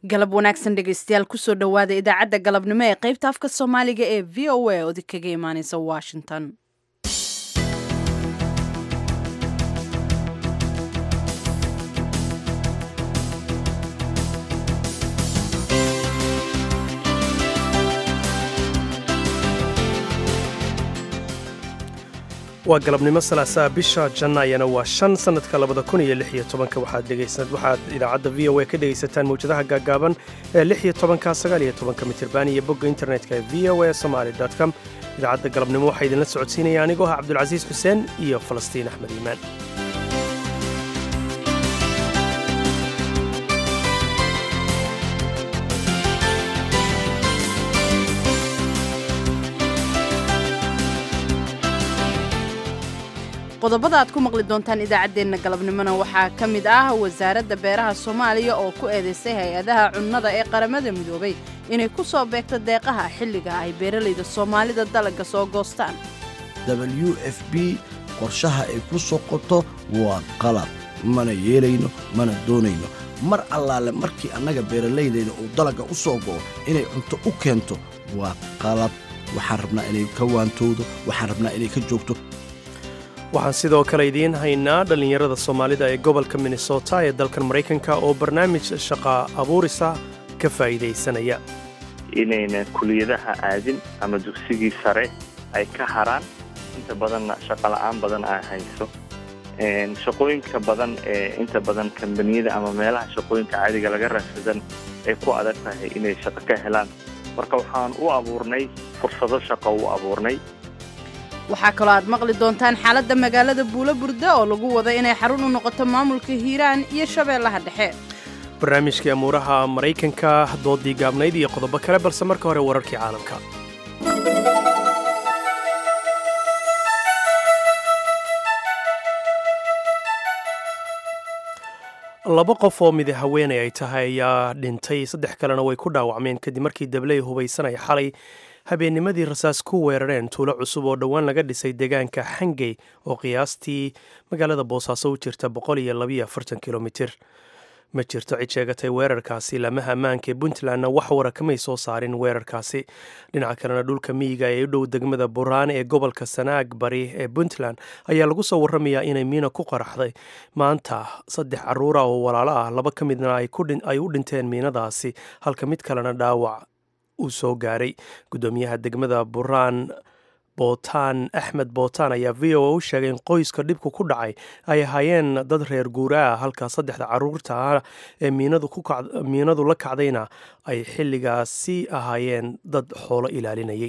galab wanaagsan dhegaystayaal kusoo dhowaada idaacadda galabnimo ee qaybta afka soomaaliga ee v o a oodi kaga imaaneysa washington waa galabnimo salaasaa bisha jannaayana waa shan sannadka labada kun iyo lix iyo tobanka waxaad dhegaysan waxaad idaacadda v o a ka dhegaysataan mawjadaha gaaggaaban ee lix iyo tobanka sagaal iyo tobanka mitirban iyo bogga internetka ee v o a somaali com idaacadda galabnimo waxaa idinla socodsiinaya anigoo ah cabdulcasiis xuseen iyo falastiin axmed iimaan qodobada aad ku maqli doontaan idaacaddeenna galabnimona waxaa ka mid ah wasaaradda beeraha soomaaliya oo ku eedaysay hay-adaha cunnada ee qaramada midoobay inay ku soo beegto deeqaha xilliga ay beeralayda soomaalida dalagga soo goostaan w f b qorshaha ay ku soo qoto waa qalab mana yeelayno mana doonayno mar allaale markii annaga beeralaydayda uu dalagga u soo go'o inay cunto u keento waa qalab waxaan rabnaa inay ka waantowdo waxaan rabnaa inay ka joogto waxaan sidoo kale idiin haynaa dhallinyarada soomaalida ee gobolka minnesota ee dalkan maraykanka oo barnaamij shaqa abuurisa ka faa'iidaysanaya inayna kuliyadaha aadin ama dugsigii sare ay ka haraan inta badanna shaqola'aan badan ay hayso shaqooyinka badan ee inta badan kambaniyada ama meelaha shaqooyinka caadiga laga raadsadan ay ku adag tahay inay shaqo ka helaan marka waxaan u abuurnay fursado shaqo u abuurnay waxaa kaloo aad maqli doontaan xaaladda magaalada buulo burda oo lagu wada inay xarun u noqoto maamulka hiiraan iyo shabeellaha dhexe barnaamijkii amuuraha maraykanka doodii gaabnayd iyo qodobo kale balse marka hore wararkii caalamka laba qof oo midi haweenay ay tahay ayaa dhintay saddex kalena way ku dhaawacmeen kadib markii dabley hubaysanaya xalay habeennimadii rasaas ku weerareen tuulo cusub oo dhowaan laga dhisay deegaanka xangey oo qiyaastii magaalada boosaaso u jirta boqol iyo labayo afartan kilomitir ma jirto cid sheegatay weerarkaasi lamaha ammaanka ee puntlandna wax wara kamay soo saarin weerarkaasi dhinaca kalena dhulka miyiga ee u dhow degmada buraan ee gobolka sanaag bari ee puntland ayaa lagu soo warramayaa inay miina ku qaraxday maanta saddex caruura oo walaalo ah laba ka midna ay u dhinteen miinadaasi halka mid kalena dhaawac uu soo gaaray guddoomiyaha degmada buraan bootaan axmed bootaan ayaa v o a u sheegay in qoyska dhibku ku dhacay ay ahaayeen dad reer guura ah halka saddexda caruurta ah ee miinadu la kacdayna ay xilligaasi ahaayeen dad xoolo ilaalinayay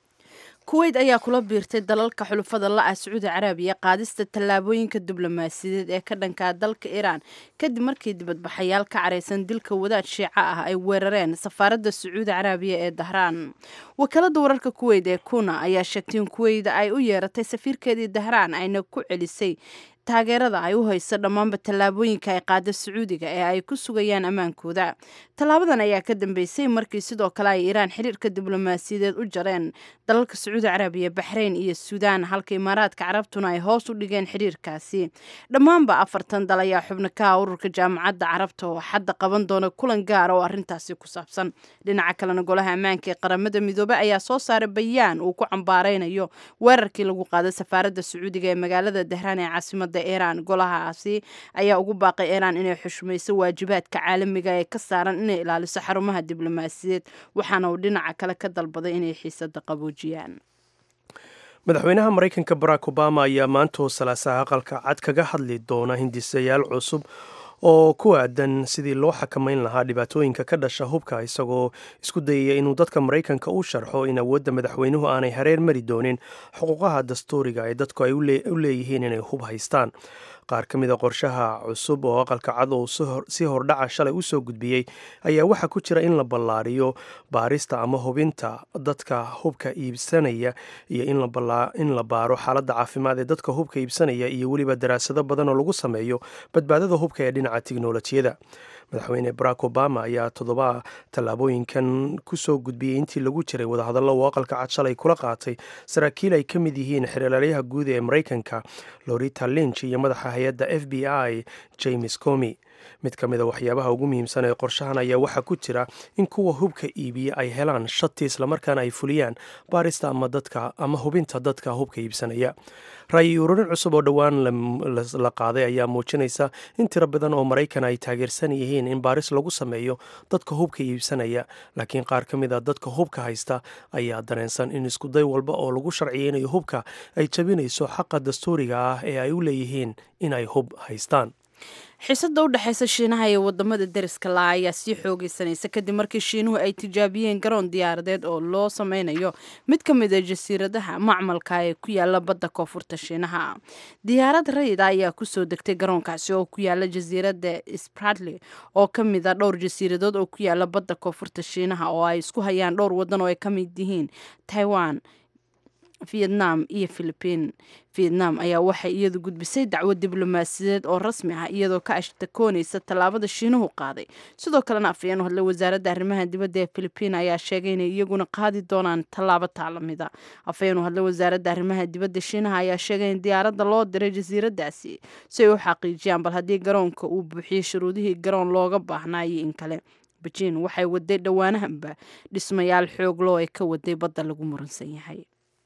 kuweyt ayaa kula biirtay dalalka xulufada la-ah sacuudi caraabiya qaadista tallaabooyinka diblomaasiyadeed ee ka dhankaa dalka iiraan kadib markii dibadbaxayaal ka caraysan dilka wadaad shiico ah ay weerareen safaaradda sacuudi caraabiya ee dahraan wakaalada wararka kuweyt ee kuna ayaa sheegtay in kuweyda ay u yeeratay safiirkeedii dahraan ayna ku celisay taageerada ay u hayso dhammaanba tallaabooyinka ay qaada sacuudiga ee ay ku sugayaan ammaankooda tallaabadan ayaa ka dambeysay markii sidoo kale ay iiraan xiriirka diblomaasiyadeed u jareen dalalka sacuudi carabiya baxrayn iyo suudaan halka imaaraadka carabtuna ay hoos u dhigeen xiriirkaasi dhammaanba afartan dal ayaa xubno ka ah ururka jaamacadda carabta oo xadda qaban doona kulan gaara oo arrintaasi ku saabsan dhinaca kalena golaha ammaanka ee qaramada midoobey ayaa soo saaray bayaan uu ku cambaaraynayo weerarkii lagu qaaday safaaradda sacuudiga ee magaalada dahraan ee caasimada iiraan golahaasi ayaa ugu baaqay iiraan inay xushmayso waajibaadka caalamiga ee ka saaran inay ilaaliso xarumaha diblomaasiyadeed waxaana uu dhinaca kale ka dalbaday inay xiisada qaboojiyaan madaxweynaha maraykanka barack obama ayaa maantoo salaasaha aqalka cad kaga hadli doona hindisayaal cusub oo ku aadan sidii loo xakamayn lahaa dhibaatooyinka ka dhasha hubka isagoo isku dayaya inuu dadka maraykanka u sharxo in awoodda madaxweynuhu aanay hareer mari doonin xuquuqaha dastuuriga ee dadku ay u leeyihiin inay hub haystaan qaar ka mida qorshaha cusub oo aqalka cad oo si hordhaca shalay u soo gudbiyey ayaa waxaa ku jira in la ballaariyo baarista ama hubinta dadka hubka iibsanaya iyo in la baaro xaaladda caafimaad ee dadka hubka iibsanaya iyo weliba daraasado badan oo lagu sameeyo badbaadada hubka ee dhinaca tiknolojiyada madaxweyne barack obama ayaa toddoba tallaabooyinkan kusoo gudbiyey intii lagu jiray wadahadallo uu aqalka cad shalay kula qaatay saraakiil ay ka mid yihiin xeelaalyaha guud ee maraykanka lorita lynch iyo madaxa hay-adda f b i james comi mid ka mid a waxyaabaha ugu muhiimsan ee qorshahan ayaa waxaa ku jira in kuwa hubka iibiya ay helaan shati islamarkaana ay fuliyaan baarista ama dadka ama hubinta dadka hubka iibsanaya ra'yi ururin cusub oo dhowaan la qaaday ayaa muujinaysa in tiro badan oo maraykan ay taageersan yihiin in baaris lagu sameeyo dadka hubka iibsanaya laakiin qaar ka mid a dadka hubka haysta ayaa dareensan in iskuday walba oo lagu sharciyeynayo hubka ay jabinayso xaqa dastuuriga ah ee ay u leeyihiin in ay hub haystaan xiisada u dhexaysa shiinaha iyo wadamada deriska la ayaa sii xoogeysanaysa kadib markii shiinuhu ay tijaabiyeen garoon diyaaradeed oo loo sameynayo mid ka mid a jasiiradaha macmalka ee ku yaala badda koonfurta shiinaha diyaarad rayida ayaa kusoo degtay garoonkaasi oo ku yaala jasiirada spratly oo ka mid a dhowr jasiiradood oo ku yaala badda koonfurta shiinaha oo ay isku hayaan dhowr wadan oo ay ka mid yihiin taiwan vietnam iyo philibiin vietnam ayaa waxay iyadu gudbisay dacwad diblomaasiyadeed oo rasmi ah iyadoo ka ashtakoonaysa tallaabada shiinuhu qaaday sidoo kalena afayeen hadlay wasaaradda arrimaha dibadda ee philibiin ayaa sheegay inay iyaguna qaadi doonaan tallaabo taalamida afayeen hadlay wasaaradda arrimaha dibadda shiinaha ayaa sheegay in diyaaradda loo diray jasiiradaasi si ay u xaqiijiyaan bal haddii garoonka uu buuxiyey shuruudihii garoon looga baahnaayo in kale bejiin waxay waday dhowaanahanba dhismayaal xoogloo ay ka waday badda lagu muransan yahay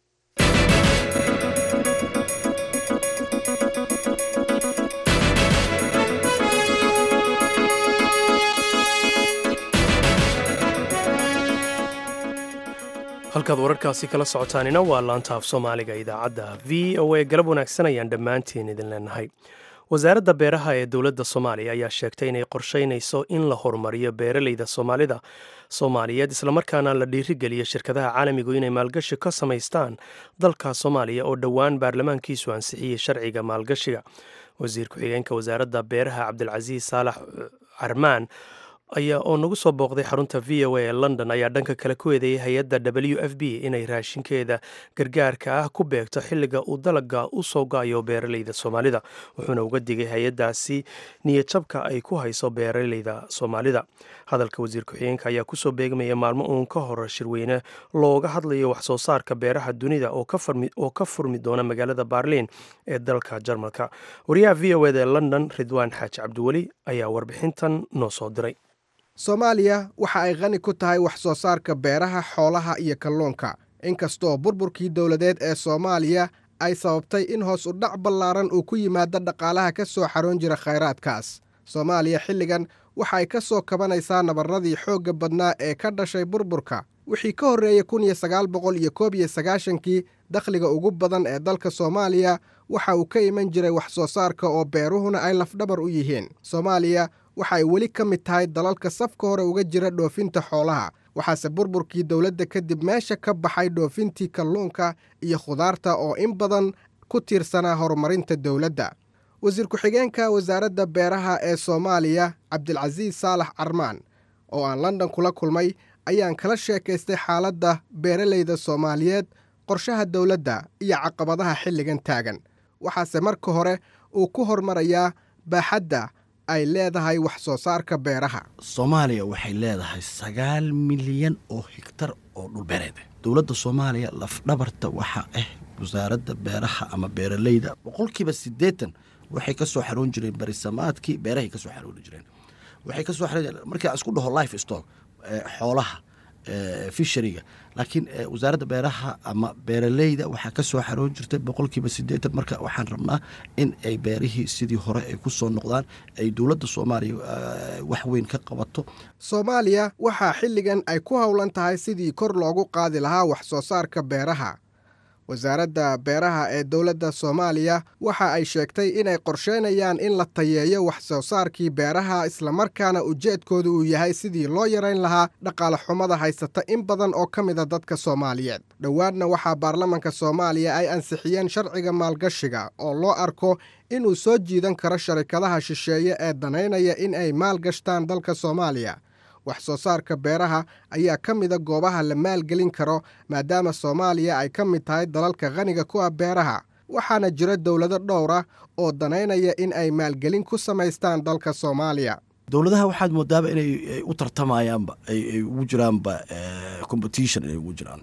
halkaad wararkaasi kala socotaanina waa laanta af soomaaliga idaacadda v o a galab wanaagsan ayaan dhammaantiin idin leenahay wasaaradda beeraha ee dowladda soomaaliya ayaa sheegtay inay qorsheynayso in la horumariyo beeraleyda soomaalida soomaaliyeed islamarkaana la dhiirigeliyo shirkadaha caalamigu inay maalgashi ka samaystaan dalka soomaaliya oo dhowaan baarlamaankiisu ansixiyey sharciga maalgashiga wasiir ku-xigeenka wasaaradda beeraha cabdilcasiis saalax carmaan ayaa oo nagu soo booqday xarunta v o a ee london ayaa dhanka kale ku eedeeyay hay-adda w f b inay raashinkeeda gargaarka ah ku beegto xilliga uu dalaga u soo go-ayo beeraleyda soomaalida wuxuuna uga digay hay-addaasi niyadjabka ay ku hayso beeraleyda soomaalida hadalka wasiir ku-xigeenka ayaa kusoo beegmaya maalmo uun ka hor shirweyne looga hadlayo waxsoo saarka beeraha dunida oo ka furmi doona magaalada baarliin ee dalka jarmalka wariyaha v o eda ee london ridwaan xaaji cabdiweli ayaa warbixintan noo soo diray soomaaliya waxa ay qani ku tahay wax soo saarka beeraha xoolaha iyo kalluunka inkastoo burburkii dowladeed ee soomaaliya ay sababtay in hoos u dhac ballaaran uu ku yimaado dhaqaalaha ka soo xaroon jira khayraadkaas soomaaliya xilligan waxa ay ka soo kabanaysaa nabarradii xoogga badnaa ee ka dhashay burburka wixii ka horreeyey kun iyo sagaal boqol iyo koob iyo sagaashankii dakhliga ugu badan ee dalka soomaaliya waxa uu ka iman jiray wax soo saarka oo beeruhuna ay lafdhabar u yihiin soomaaliya waxa ay weli ka mid tahay dalalka safka hore uga jira dhoofinta xoolaha waxaase burburkii dowladda kadib meesha ka baxay dhoofintii kalluunka iyo khudaarta oo in badan ku tiirsanaa horumarinta dowladda wasiir ku-xigeenka wasaaradda beeraha ee soomaaliya cabdilcasiis saalax carmaan oo aan london kula kulmay ayaan kala sheekaystay xaaladda beeraleyda soomaaliyeed qorshaha dowladda iyo caqabadaha xilligan taagan waxaase marka hore uu ku hormarayaa baaxadda ay leedahay wax soo saarka beeraha soomaaliya waxay leedahay sagaal milyan oo higtar oo dhulbeereed dowladda soomaaliya lafdhabarta waxaa ah wasaaradda beeraha ama beeraleyda boqolkiiba siddeetan waxay ka soo xaroon jireen barisamaadkii beerahay ka soo xarooni jireen waxay ka soo xaroon markaa isku dhaho life stock xoolaha fishariga laakiin wasaaradda beeraha ama beeraleyda waxaa ka soo xaroon jirtay boqolkiiba siddeetan marka waxaan rabnaa in ay beerihii sidii hore ay ku soo noqdaan ay dowladda soomaaliya wax weyn ka qabato soomaaliya waxaa xilligan ay ku howlan tahay sidii kor loogu qaadi lahaa wax soo saarka beeraha wasaaradda beeraha ee dowladda soomaaliya waxa ay sheegtay inay qorsheynayaan in la tayeeyo wax soo saarkii beeraha islamarkaana ujeedkoodu uu yahay sidii loo yarayn lahaa dhaqaale xumada haysata in badan oo ka mida dadka soomaaliyeed dhowaadna waxaa baarlamanka soomaaliya ay ansixiyeen sharciga maalgashiga oo loo arko inuu soo jiidan karo sharikadaha shisheeye ee danaynaya in ay maalgashtaan dalka soomaaliya wax soo saarka beeraha ayaa ka mida goobaha la maalgelin karo maadaama soomaaliya ay ka mid tahay dalalka khaniga ku ah beeraha waxaana jira dowlado dhowra oo danaynaya in ay maalgelin ku samaystaan dalka soomaaliya dowladaha waxaad moodaaba inay u tartamayaanba ay ugu jiraanba competition inay ugu jiraan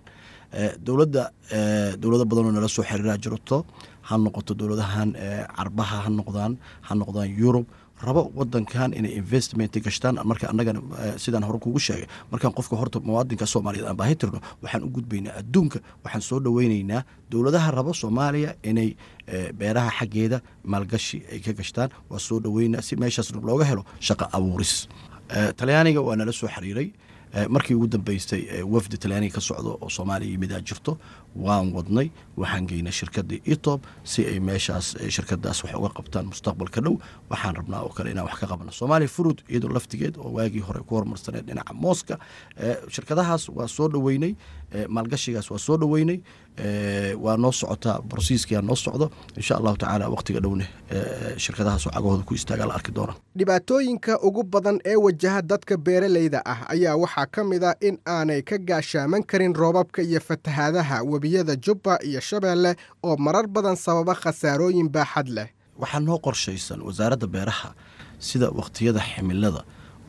dowladda dowlado badanoo nala soo xiriiraa jirto ha noqoto dowladahan carbaha ha noqdaan ha noqdaan yurub rabo wadankan inay investment gashtaan marka annagana sidaan hore kugu sheegay markaan qofka horta muwaadinka soomaaliyeed aan baahi tirno waxaan u gudbaynaa adduunka waxaan soo dhoweynaynaa dowladaha rabo soomaaliya inay beeraha xaggeeda maalgashi ay ka gashtaan waa soo dhoweynaa si meeshaasna looga helo shaqo abuuris talyaaniga waa nala soo xiriiray markii ugu dambeystay wafdi talyaaniga ka socdo oo soomaaliya yimidaa jirto waan wadnay waxaan geynay shirkadii etob si ay meeshaas shirkadaas wax uga qabtaan mustaqbalka dhow waxaan rabnaa oo kale inaan wax ka qabno soomaaliya furud iyadoo laftigeed oo waagii hore ku horumarsaneed dhinaca mooska shirkadahaas waa soo dhoweynay maalgashigaas waa soo dhoweynay waa noo socotaa brosiiskia noo socdo insha allahu tacaala waqtiga dhowne shirkadahaasoo cagahooda ku istaagaa la arki doona dhibaatooyinka ugu badan ee wajaha dadka beeralayda ah ayaa waxaa ka mid a in aanay ka gaashaaman karin roobabka iyo fatahaadaha webiyada jubba iyo shabeelle oo marar badan sababa khasaarooyin baaxad leh waxaa noo qorshaysan wasaaradda beeraha sida wakhtiyada ximilada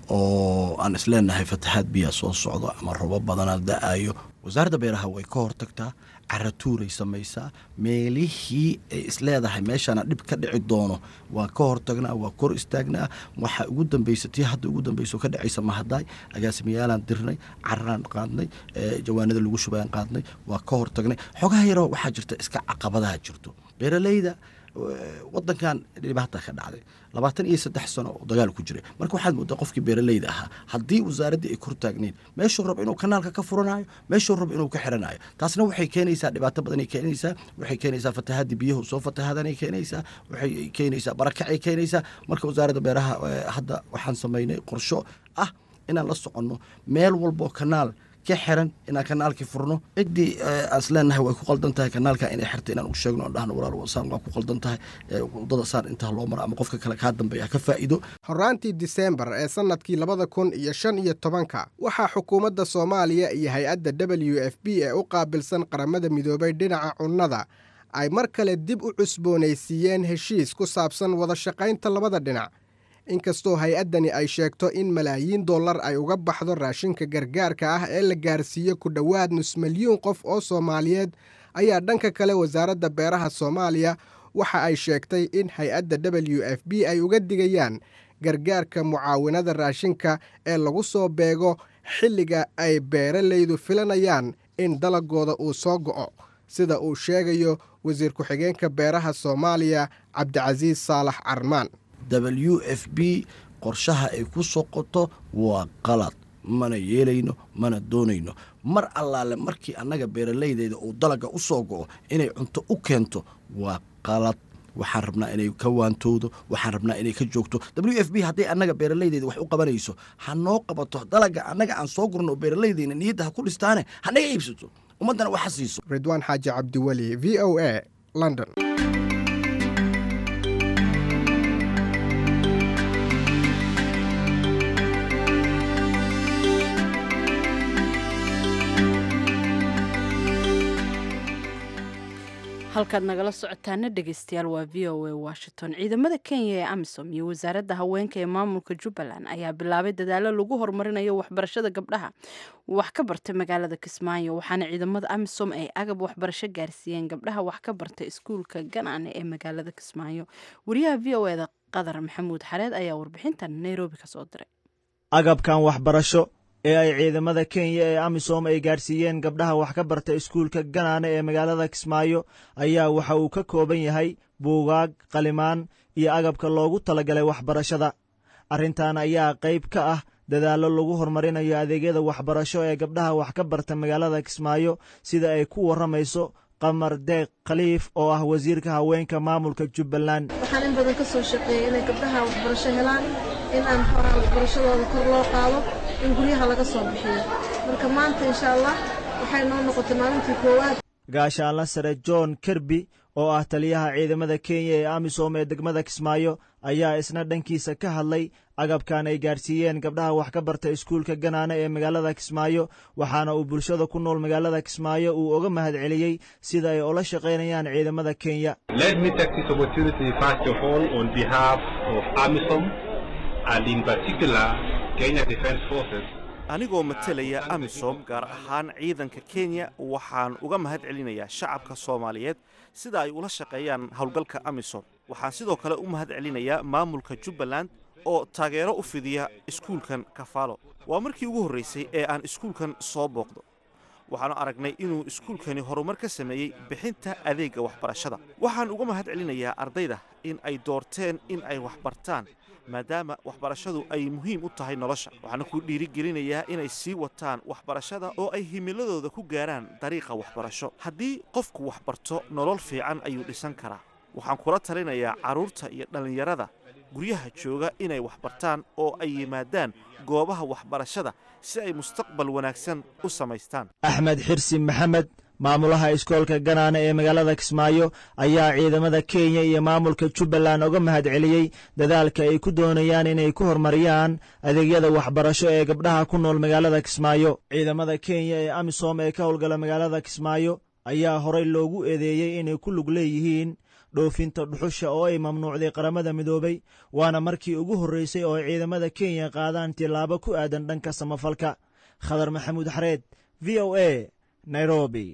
oo aan isleenahay fatahaad biyaa soo socdo ama robo badanaa da-ayo wasaaradda beeraha way ka hortagtaa caratuuray samaysaa meelihii ay isleedahay meeshaana dhib ka dhici doono waa ka hortagnaa waa kor istaagnaa waxaa ugu dambeysa tii hadda ugu dambeyso ka dhacaysa mahadaay agaasimiyaalaan dirnay cararaan qaadnay jawaanada lagu shubayaan qaadnay waa ka hortagnay xogaha yaroo waxaa jirta iska caqabadaha jirto beeralayda wadankan dhibaata ka dhacday labaatan iyo saddex sano oo dagaal ku jiray marka waxaad moodaa qofkii beeralayda ahaa haddii wasaaraddii ay kor taagnayn meeshuu rabo inuu kanaalka ka furanayo meeshuu rabo inuu ka xiranayo taasna waxay keenaysaa dhibaato badanay keenaysaa waxay keenaysaa fatahadii biyahu soo fatahadanay keenaysaa waxay keenaysaa barakacay keenaysaa marka wasaaradda beeraha hadda waxaan samaynay qorsho ah inaan la soconno meel walboo kanaal ka xiran inaan kanaalkii furno ciddii aan isleenahay way ku qaldan tahay kanaalka inay xirta inaan u sheegno aan dhahno walaal saan waa ku qaldan tahay wadada saan intaa loo mara ama qofka kale kaa dambeeya ka faa'iido horaantii diseembar ee sannadkii labada kun iyo shan iyo tobanka waxaa xukuumadda soomaaliya iyo hay-adda w f b ee u qaabilsan qaramada midoobay dhinaca cunnada ay mar kale dib u cusboonaysiiyeen heshiis ku saabsan wada shaqaynta labada dhinac inkastoo hay-addani ay sheegto in malaayiin dollar ay uga baxdo raashinka gargaarka ah ee la gaarsiiyo ku dhowaad nus milyuun qof oo soomaaliyeed ayaa dhanka kale wasaaradda beeraha soomaaliya waxa ay sheegtay in hay-adda w f b ay uga digayaan gargaarka mucaawinada raashinka ee lagu soo beego xilliga ay beeralaydu filanayaan in dalagooda uu soo go'o sida uu sheegayo wasiir ku-xigeenka beeraha soomaaliya cabdicasiis saalax carmaan w f b qorshaha ay ku soqoto waa qalad mana yeelayno mana doonayno mar allaale markii annaga beeralaydeeda uu dalaga u soo go'o inay cunto u keento waa qalad waxaan rabnaa inay ka waantowdo waxaan rabnaa inay ka joogto w f b hadday annaga beeralaydeeda wax u qabanayso ha noo qabato dalaga annaga aan soo gurno oo beeralaydeena niyadda ha ku dhistaane hanaga iibsato ummaddana waxa siiso ridwaan xaaji cabdiweli v o a london halkaad nagala socotaana dhegeystayaal waa v o a washington ciidamada kenya ee amisom iyo wasaaradda haweenka ee maamulka jubbaland ayaa bilaabay dadaalo lagu horumarinayo waxbarashada gabdhaha wax ka barta magaalada kismaayo waxaana ciidamada amisom ay agab waxbarasho gaarsiiyeen gabdhaha wax ka barta iskuulka ganaane ee magaalada kismaayo wariyaha v o eda qadar maxamuud xareed ayaa warbixintan nairobi kasoo diray agabkan waxbarasho ee ay ciidamada kenya ee amisom ay gaadhsiiyeen gabdhaha wax ka barta iskuulka ganaane ee magaalada kismaayo ayaa waxa uu ka kooban yahay buugaag qalimaan iyo agabka loogu talagalay waxbarashada arrintan ayaa qayb ka ah dadaallo lagu horumarinayo adeegyada waxbarasho ee gabdhaha wax ka barta magaalada kismaayo sida ay ku warramayso qamar deeq khaliif oo ah wasiirka haweenka maamulka jubbaland waxaan in badan ka soo shaqeeyey inay gabdhaha waxbarasho helaan in aan xoraa waxbarashadooda kor loo qaado in guryaha laga soo bixiyo marka maanta insha allah waxay noo noqotay maalintii koowaad gaashaanla sare john kerby oo ah taliyaha ciidamada kenya ee amisom ee degmada kismaayo ayaa isna dhankiisa ka hadlay agabkan ay gaadhsiiyeen gabdhaha wax ka barta iskuulka ganaane ee magaalada kismaayo waxaana uu bulshada ku nool magaalada kismaayo uu oga mahad celiyey sida ay ula shaqaynayaan ciidamada kenya anigoo matelaya amisom gaar ahaan ciidanka kenya waxaan uga mahad celinayaa shacabka soomaaliyeed sida ay ula shaqeeyaan howlgalka amisom waxaan sidoo kale u mahad celinayaa maamulka jubbaland oo taageero u fidiya iskuulkan kafaalo waa markii ugu horraysay ee aan iskuulkan soo booqdo waxaanu aragnay inuu iskuulkani horumar ka sameeyey bixinta adeegga waxbarashada waxaan uga mahad celinayaa ardayda in ay doorteen in ay waxbartaan maadaama waxbarashadu ay muhiim u tahay nolosha waxaana ku dhiirigelinayaa inay sii wataan waxbarashada oo ay himiladooda ku gaaraan dariiqa waxbarasho haddii qofku waxbarto nolol fiican ayuu dhisan karaa waxaan kula talinayaa carruurta iyo dhallinyarada guryaha jooga inay waxbartaan oo ay yimaadaan goobaha waxbarashada si ay mustaqbal wanaagsan u samaystaan axmed xirsi maxamed maamulaha iskoolka ganaane ee magaalada kismaayo ayaa ciidamada kenya iyo maamulka jubbaland uga mahad celiyey dadaalka ay ku doonayaan inay ku horumariyaan adeegyada waxbarasho ee gabdhaha ku nool magaalada kismaayo ciidamada kenya ee amisom ee ka howlgala magaalada kismaayo ayaa horey loogu eedeeyey inay ku lug leeyihiin dhoofinta dhuxusha oo ay mamnuucday qaramada midoobay waana markii ugu horreysay oo ciidamada kenya qaadaan tilaabo ku aadan dhanka samafalka khadar maxamuud xareed v o a nairobi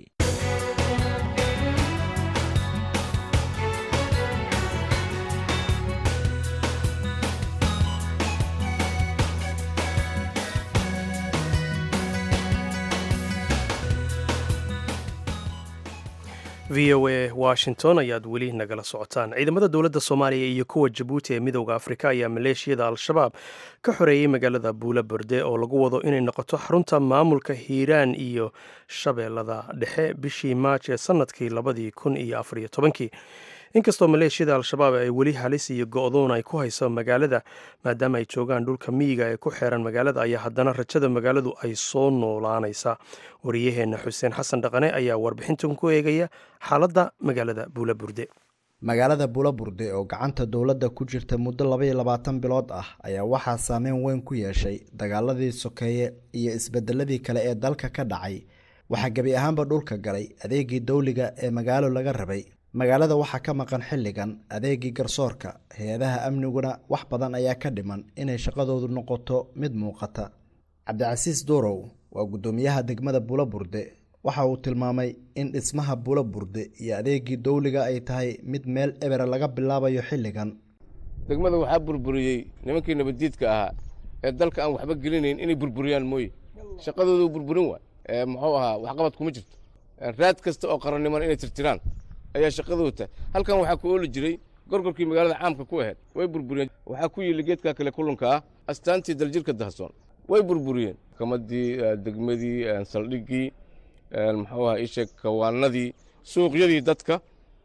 v o a washington ayaad weli nagala socotaan ciidamada dowladda soomaaliya iyo kuwa jabuuti ee midowda afrika ayaa maleeshiyada al-shabaab ka xoreeyey magaalada buula borde oo lagu wado inay noqoto xarunta maamulka hiiraan iyo shabeellada dhexe bishii maaj ee sannadkii labadii kun iyo afariyo tobankii inkastoo maleeshiyada al-shabaab ay weli halis iyo go-doon ay ku hayso magaalada maadaama ay joogaan dhulka miyiga ee ku xeeran magaalada ayaa haddana rajada magaaladu ay soo noolaanaysaa wariyaheenna xuseen xasan dhaqane ayaa warbixintan ku eegaya xaaladda magaalada buula burde magaalada buulaburde oo gacanta dowladda ku jirta muddo labaiyo labaatan bilood ah ayaa waxaa saameyn weyn ku yeeshay dagaaladii sokeeye iyo isbedeladii kale ee dalka ka dhacay waxaa gebi ahaanba dhulka galay adeegii dawliga ee magaalo laga rabay magaalada waxaa ka maqan xilligan adeegii garsoorka hay-adaha amniguna wax badan ayaa ka dhiman inay shaqadoodu noqoto mid muuqata cabdicasiis duurow waa guddoomiyaha degmada buulaburde waxa uu tilmaamay in dhismaha buulaburde iyo adeegii dawliga ay tahay mid meel ebera laga bilaabayo xilligan degmada waxaa burburiyey nimankii nabaddiidka ahaa ee dalka aan waxba gelinayn inay burburiyaan mooye shaqadoodu burburin waay muxuu ahaa waxqabad kuma jirto raad kasta oo qaranniman inay tirtiraan ayaa shaqadoodu tahay halkan waxaa ku ooli jiray gorgorkii magaalada caamka ku ahayd way burburiyeen waxaa ku yili geedkaa kale kulunka ah astaantii daljirka dahsoon way burburiyeen kamadii degmadii saldhiggii muxuu ahaa isheeg kawaanadii suuqyadii dadka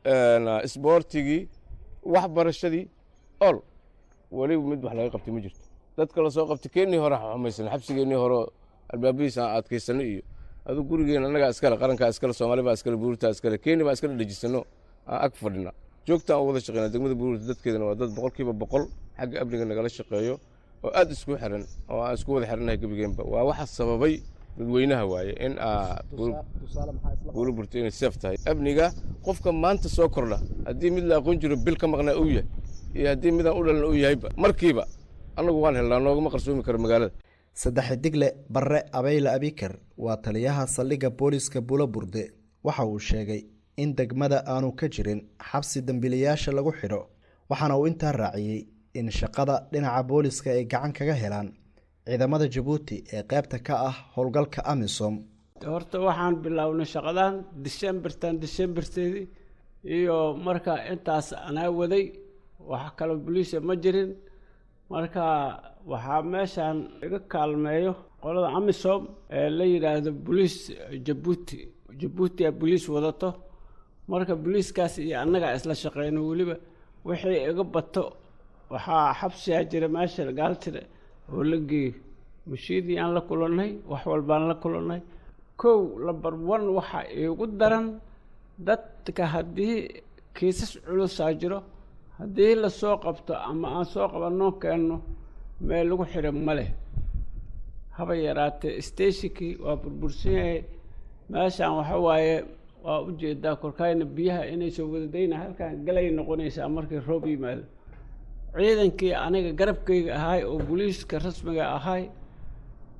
isboortigii waxbarashadii ol weliba mid wax laga qabtay ma jirto dadka lasoo qabtay keennii hore xumaysan xabsigeennii hore albaabihiis aan adkaysano iyo adu gurigeen annagaa iskale qarankaa iskale soomaali baa iskale buurtaa iskale keeni baa iskale dhejisano aan ag fadhina joogta aan wada shaqeyna degmada buurta dadkeedana waa dad boqolkiiba boqol xagga amniga nagala shaqeeyo oo aad isku xiran oo aan isku wada xiranahay gebigeenba waa waxa sababay dadweynaha waaye in buula burto inay seef tahay amniga qofka maanta soo kordha haddii mid la aqoon jiro bil ka maqnaa uu yahay iyo haddii midaan u dhalan uu yahayba markiiba annagu waan helnaa noogama qarsoomi karo magaalada saddex digle barre abeyle abikar waa taliyaha saldhigga booliska buulaburde waxa uu sheegay in degmada aanu ka jirin xabsi dembiilayaasha lagu xidho waxaana uu intaa raaciyey in shaqada dhinaca booliska ay gacan kaga helaan ciidamada jabuuti ee qaybta ka ah howlgalka amisom horta waxaan bilownay shaqadan decembertan decemberteedii iyo marka intaas anaa waday wax kale boliisa ma jirin marka waxaa meeshaan iga kaalmeeyo qolada amisom ee la yidhaahdo boliis jabuuti jabuutia boliis wadato marka boliiskaas iyo annagaa isla shaqeyno weliba wixii iga bato waxaa xabsiyaa jira meesha gaaltire oo la geeyo mashiidii aan la kulannay wax walbaan la kulannay kow lambar one waxaa iigu daran dadka haddii kiisas culusaa jiro haddii lasoo qabto ama aan soo qabanoo keenno meel lagu xidho ma leh haba yaraatee stationkii waa burbursan yahay meeshaan waxa waaye waa u jeedaa korkayna biyaha inay soo wadadayna halkaan galay noqonaysaa markii roob yimaado ciidankii aniga garabkayga ahaay oo booliiska rasmiga ahaay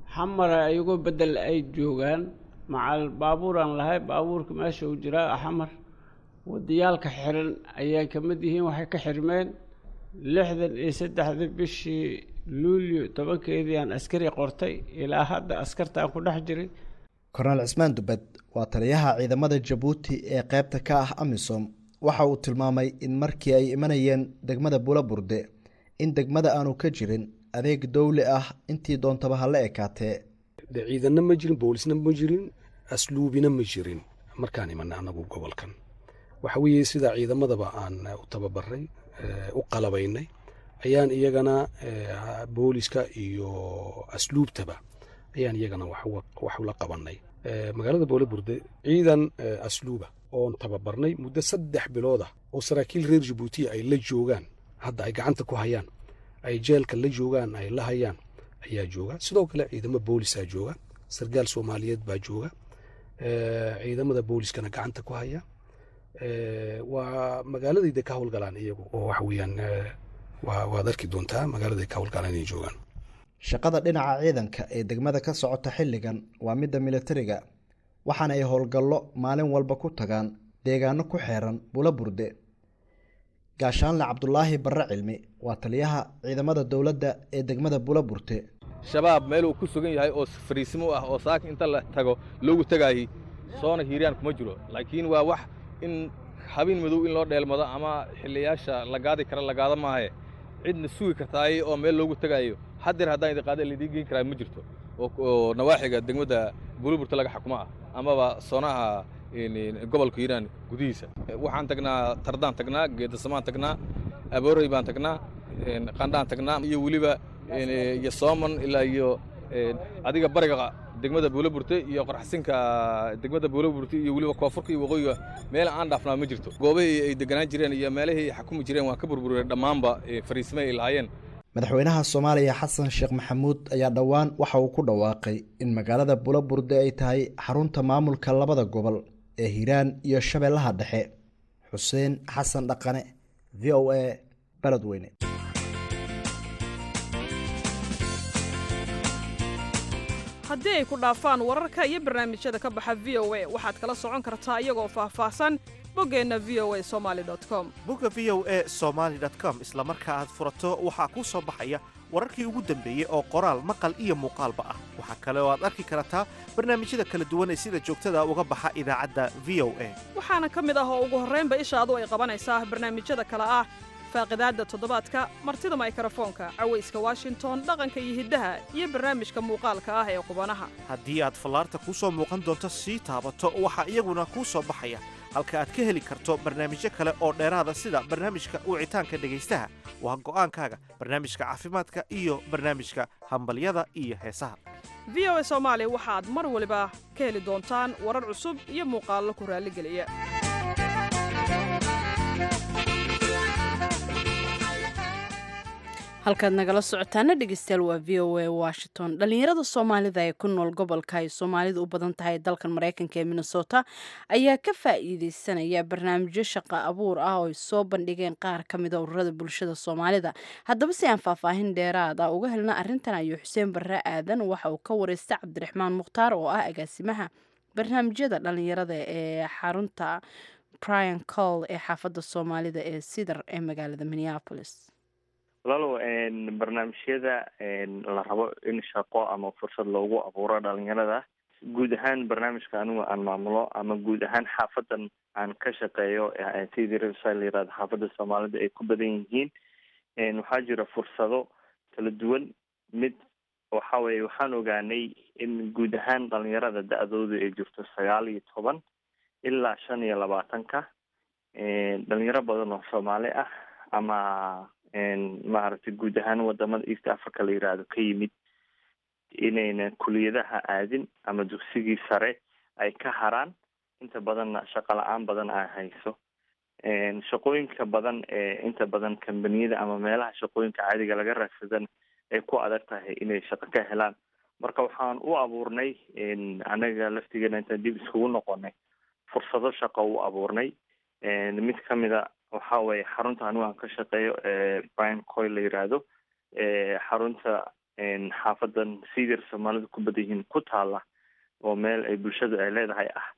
xamara iyagoo bedel ay joogaan macal baabuuraan lahay baabuurka meesha uu jiraa xamar wadayaalka xiran ayay ka mid yihiin waxay ka xirmeen lixdan iyo saddexdii bishii luulyo tobankeedii aan askari qortay ilaa hadda askartaan ku dhex jiray kornel cismaan dubed waa taliyaha ciidamada jabuuti ee qaybta ka ah amisom waxa uu tilmaamay in markii ay imanayeen degmada bulaburde in degmada aanu ka jirin adeeg dowli ah intii doontaba ha la ekaatee de ciidanna ma jirin boolisna ma jirin asluubina ma jirin markaan imanay annagu gobolkan waxa weeye sidaa ciidamadaba aan u tababaray u qalabaynay ayaan iyagana booliska iyo asluubtaba ayaan iyagana wax ula qabanay magaalada boolaburde ciidan asluuba oon tababarnay muddo saddex bilood ah oo saraakiil reer jabuutiya ay la joogaan hadda ay gacanta ku hayaan ay jeelka la joogaan ay la hayaan ayaa jooga sidoo kale ciidamo boolisaa jooga sargaal soomaaliyeed baa jooga ciidamada booliskana gacanta ku haya waa magaaladayda ka howlgalaan iyagu oo waxa weeyaan waad arki doontaa magaaladay ka howlgalaan inay joogaan shaqada dhinaca ciidanka ee degmada ka socota xilligan waa midda militariga waxaana ay howlgallo maalin walba ku tagaan deegaano ku xeeran bulaburde gaashaanle cabdulaahi barre cilmi waa taliyaha ciidamada dowladda ee degmada bulaburte shabaab meel uu ku sugan yahay oo fariisimo ah oo saaka inta la tago loogu tagaayey soona hiiraan kuma jiro laakiin waa wax in habeen madow in loo dheelmado ama xilliyaasha la gaadi kara la gaado maahe cidna sugi kartaay oo meel loogu tegaayo hadeer haddaan idin qaada laydin geen karaa ma jirto oo nawaaxiga degmada buluburta laga xukuma ah amaba soonaha gobolka hiiraan gudihiisa waxaan tagnaa tardaan tagnaa geedasamaan tagnaa aboorey baan tagnaa qandhaan tagnaa iyo weliba iyo sooman ilaa iyo adiga bariga degmada buulaburte iyo qorxasinka degmada buulaburte iyo weliba koonfurka iyo waqooyiga meel aan dhaafnaa ma jirto goobahii ay deganaan jireen iyo meelihii ay xakumi jireen waan ka burbureen dhammaanba fariismay ay lahaayeen madaxweynaha soomaaliya xasan sheekh maxamuud ayaa dhowaan waxa uu ku dhawaaqay in magaalada bulaburde ay tahay xarunta maamulka labada gobol ee hiiraan iyo shabeellaha dhexe xuseen xasan dhaqane v o a baledweyne haddii ay ku dhaafaan wararka iyo barnaamijyada ka baxa v o a waxaad kala socon kartaa iyagoo faahfaahsan boggeenna v o a somaali com bogga v o a somaali com isla marka aad furato waxaa kuu soo baxaya wararkii ugu dambeeyey oo qoraal maqal iyo muuqaalba ah waxaa kale oo aad arki kartaa barnaamijyada kala duwan ee sida joogtada uga baxa idaacadda v o a waxaana ka mid ah oo ugu horraynba ishaadu ay qabanaysaa barnaamijyada kale ah faaqidaadda toddobaadka martida maykrofoonka cawayska washington dhaqanka iyo hiddaha iyo barnaamijka muuqaalka ah ee qubanaha haddii aad fallaarta kuu soo muuqan doonto sii taabato waxaa iyaguna kuu soo baxaya halka aad ka heli karto barnaamijyo kale oo dheeraada sida barnaamijka wicitaanka dhegaystaha waa go'aankaaga barnaamijka caafimaadka iyo barnaamijka hambalyada iyo heesaha v o a soomaali waxaad mar waliba ka heli doontaan warar cusub iyo muuqaallo ku raalligeliya halkaad nagala socotaana dhegeystayaal waa v o a washington dhalinyarada soomaalida ee ku nool gobolka ay soomaalidu u badan tahay dalkan mareykanka ee minnesota ayaa ka faa'iideysanaya barnaamijyo shaqo abuur ah oo ay soo bandhigeen qaar ka mida ururada bulshada soomaalida haddaba si aan faahfaahin dheeraad ah uga helna arrintan ayuu xuseen barre aadan waxa uu ka wareystay cabdiraxmaan mukhtaar oo ah agaasimaha barnaamijyada dhalinyarada ee xarunta brian col ee xaafadda soomaalida ee sidar ee magaalada minneapolis walaalow barnaamijyada la rabo in shaqo ama fursad loogu abuuro dhalinyarada guud ahaan barnaamijka anigu aan maamulo ama guud ahaan xaafadan aan ka shaqeeyo sidii rsa la yirahdo xaafada soomaalida ay ku badan yihiin waxaa jira fursado kala duwan mid waxa weye waxaan ogaanay in guud ahaan dhalinyarada da-doodu ay jirto sagaal iyo toban ilaa shan iyo labaatanka dhalinyaro badan oo soomaali ah ama maaragtay guud ahaan wadamada east africa la yiraahdo ka yimid inayna kuliyadaha aadin ama dugsigii sare ay ka haraan inta badanna shaqo la-aan badan ay hayso shaqooyinka badan ee inta badan kambaniyada ama meelaha shaqooyinka caadiga laga raadsadan ay ku adag tahay inay shaqo ka helaan marka waxaan u abuurnay anaga laftigeena intaan dib iskugu noqonay fursado shaqo u abuurnay mid kamida waxa weye xarunta anigu aan ka shaqeeyo brian coy la yiraahdo xarunta xaafadan sidir soomaalida ku badan yihiin ku taala oo meel ay bulshadu ay leedahay ah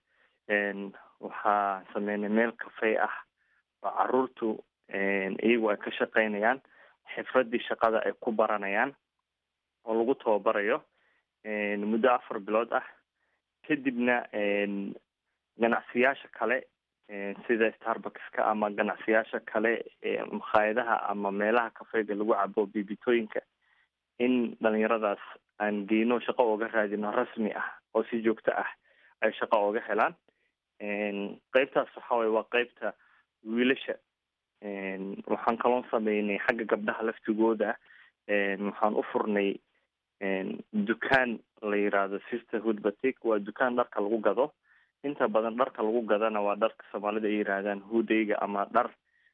waxaa sameynay meel kafey ah oo caruurtu iyagu ay ka shaqeynayaan xifradii shaqada ay ku baranayaan oo lagu tababarayo muddo afar bilood ah kadibna ganacsiyaasha kale sida starbuckska ama ganacsiyaasha kale makhaayadaha ama meelaha kafeyga lagu cabo bibitooyinka in dhalinyaradaas aan geyno shaqo ooga raadino rasmi ah oo si joogto ah ay shaqo ooga helaan qeybtaas waxa waye waa qeybta wiilasha waxaan kaloon sameynay xagga gabdhaha laftigooda waxaan u furnay dukaan la yiraahdo sisterhood batik waa dukaan dharka lagu gado inta badan dharka lagu gadana waa dharka soomaalida ay yihaahdaan hudayga ama dhar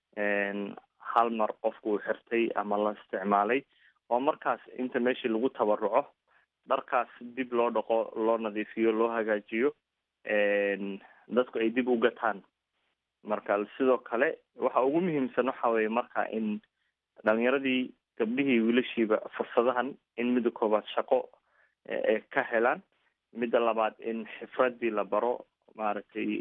hal mar qofku uu xirtay ama la isticmaalay oo markaas inta meeshii lagu tabaruco dharkaas dib loo dhaqo loo nadiifiyo loo hagaajiyo dadku ay dib u gataan marka sidoo kale waxa ugu muhiimsan waxa weye marka in dhalinyaradii gabdhihii wiilashiiba fursadahan in midda koobaad shaqo ay ka helaan midda labaad in xifradii la baro maaragtay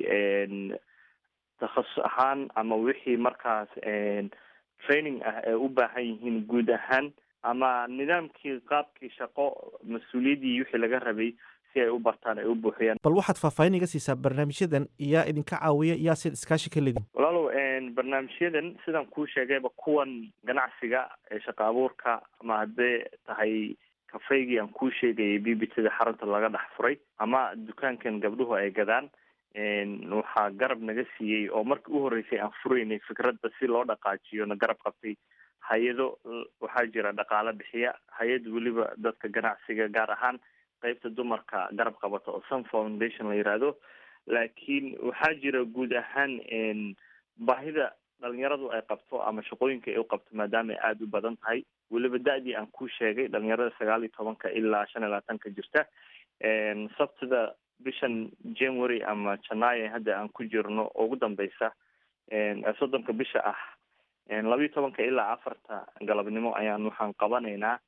takhasus ahaan ama wixii markaas training ah ay u baahan yihiin guud ahaan ama nidaamkii qaabkii shaqo mas-uuliyaddii wixii laga rabay si ay u bartaan ay u buuxiyaan bal waxaad faahfaahin iga siisaa barnaamijyadan yaa idinka caawiya yaa sid iskaashi ka ledin walaalow barnaamijyadan sidaan kuu sheegayba kuwan ganacsiga ee shaqa abuurka ama haddee tahay kafeygii aan kuu sheegayay b b tada xarunta laga dhex furay ama dukaankan gabdhuhu ay gadaan waxaa garab naga siiyey oo markii u horreysay aan furaynay fikradda si loo dhaqaajiyo na garab qabtay hay-ado waxaa jira dhaqaale bixiya hay-ad weliba dadka ganacsiga gaar ahaan qeybta dumarka garab qabata oo sun foundation la yiraahdo laakiin waxaa jira guud ahaan baahida dhalinyaradu ay qabto ama shaqooyinka ay u qabto maadaama ay aada u badan tahay weliba da-dii aan ku sheegay dhalinyarada sagaal iyo tobanka ilaa shan iyo labaatanka jirta sabtida bishan january ama janaayo hadda aan ku jirno ugu dambeysa soddonka bisha ah labayo tobanka ilaa afarta galabnimo ayaan waxaan qabanaynaa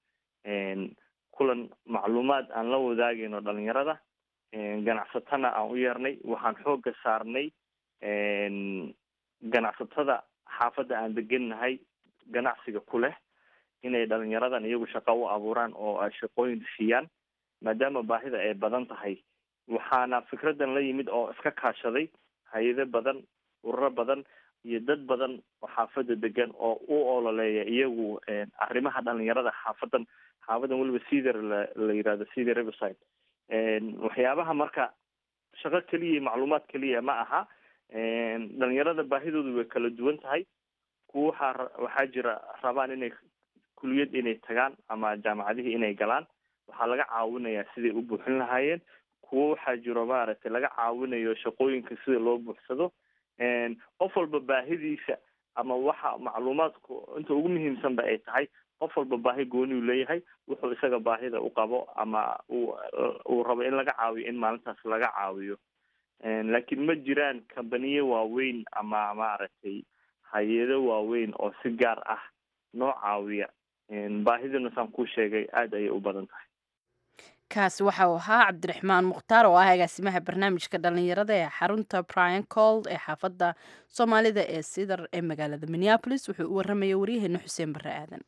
kulan macluumaad aan la wadaagayno dhalinyarada ganacsatana aan u yeernay waxaan xooga saarnay ganacsatada xaafadda aan degennahay ganacsiga ku leh inay dhalinyaradan iyagu shaqo u abuuraan oo ay shaqooyin siiyaan maadaama baahida ay badan tahay waxaana fikradan la yimid oo iska kaashaday hay-ado badan ururo badan iyo dad badan oo xaafadda degan oo u ololeeya iyagu arrimaha dhalinyarada xaafadan xaafadan weliba ceder la la yirahdo ceder riverside waxyaabaha marka shaqo keliya macluumaad keliya ma aha dhalinyarada baahidoodu way kala duwan tahay kuwa waxaa waxaa jira rabaan inay kuliyad inay tagaan ama jaamacadihii inay galaan waxaa laga caawinayaa siday u buuxin lahaayeen kuwo waxaa jiro maaragtay laga caawinayo shaqooyinka sida loo buuxsado qof walba baahidiisa ama waxa macluumaadku inta ugu muhiimsanba ay tahay qof walba baahi gooniuu leeyahay wuxuu isaga baahida u qabo ama uu uu rabo in laga caawiyo in maalintaas laga caawiyo laakiin ma jiraan kambaniye waaweyn ama maaragtay hay-ado waaweyn oo si gaar ah noo caawiya baahiduna saan kuu sheegay aada ayay u badan tahay kaasi waxa uu ahaa cabdiraxmaan mukhtaar oo ah agaasimaha barnaamijka dhalinyarada ee xarunta brian cold ee xaafadda soomaalida ee sidar ee magaalada minneapolis wuxuu u warramaya waryaheena xuseen barre aadan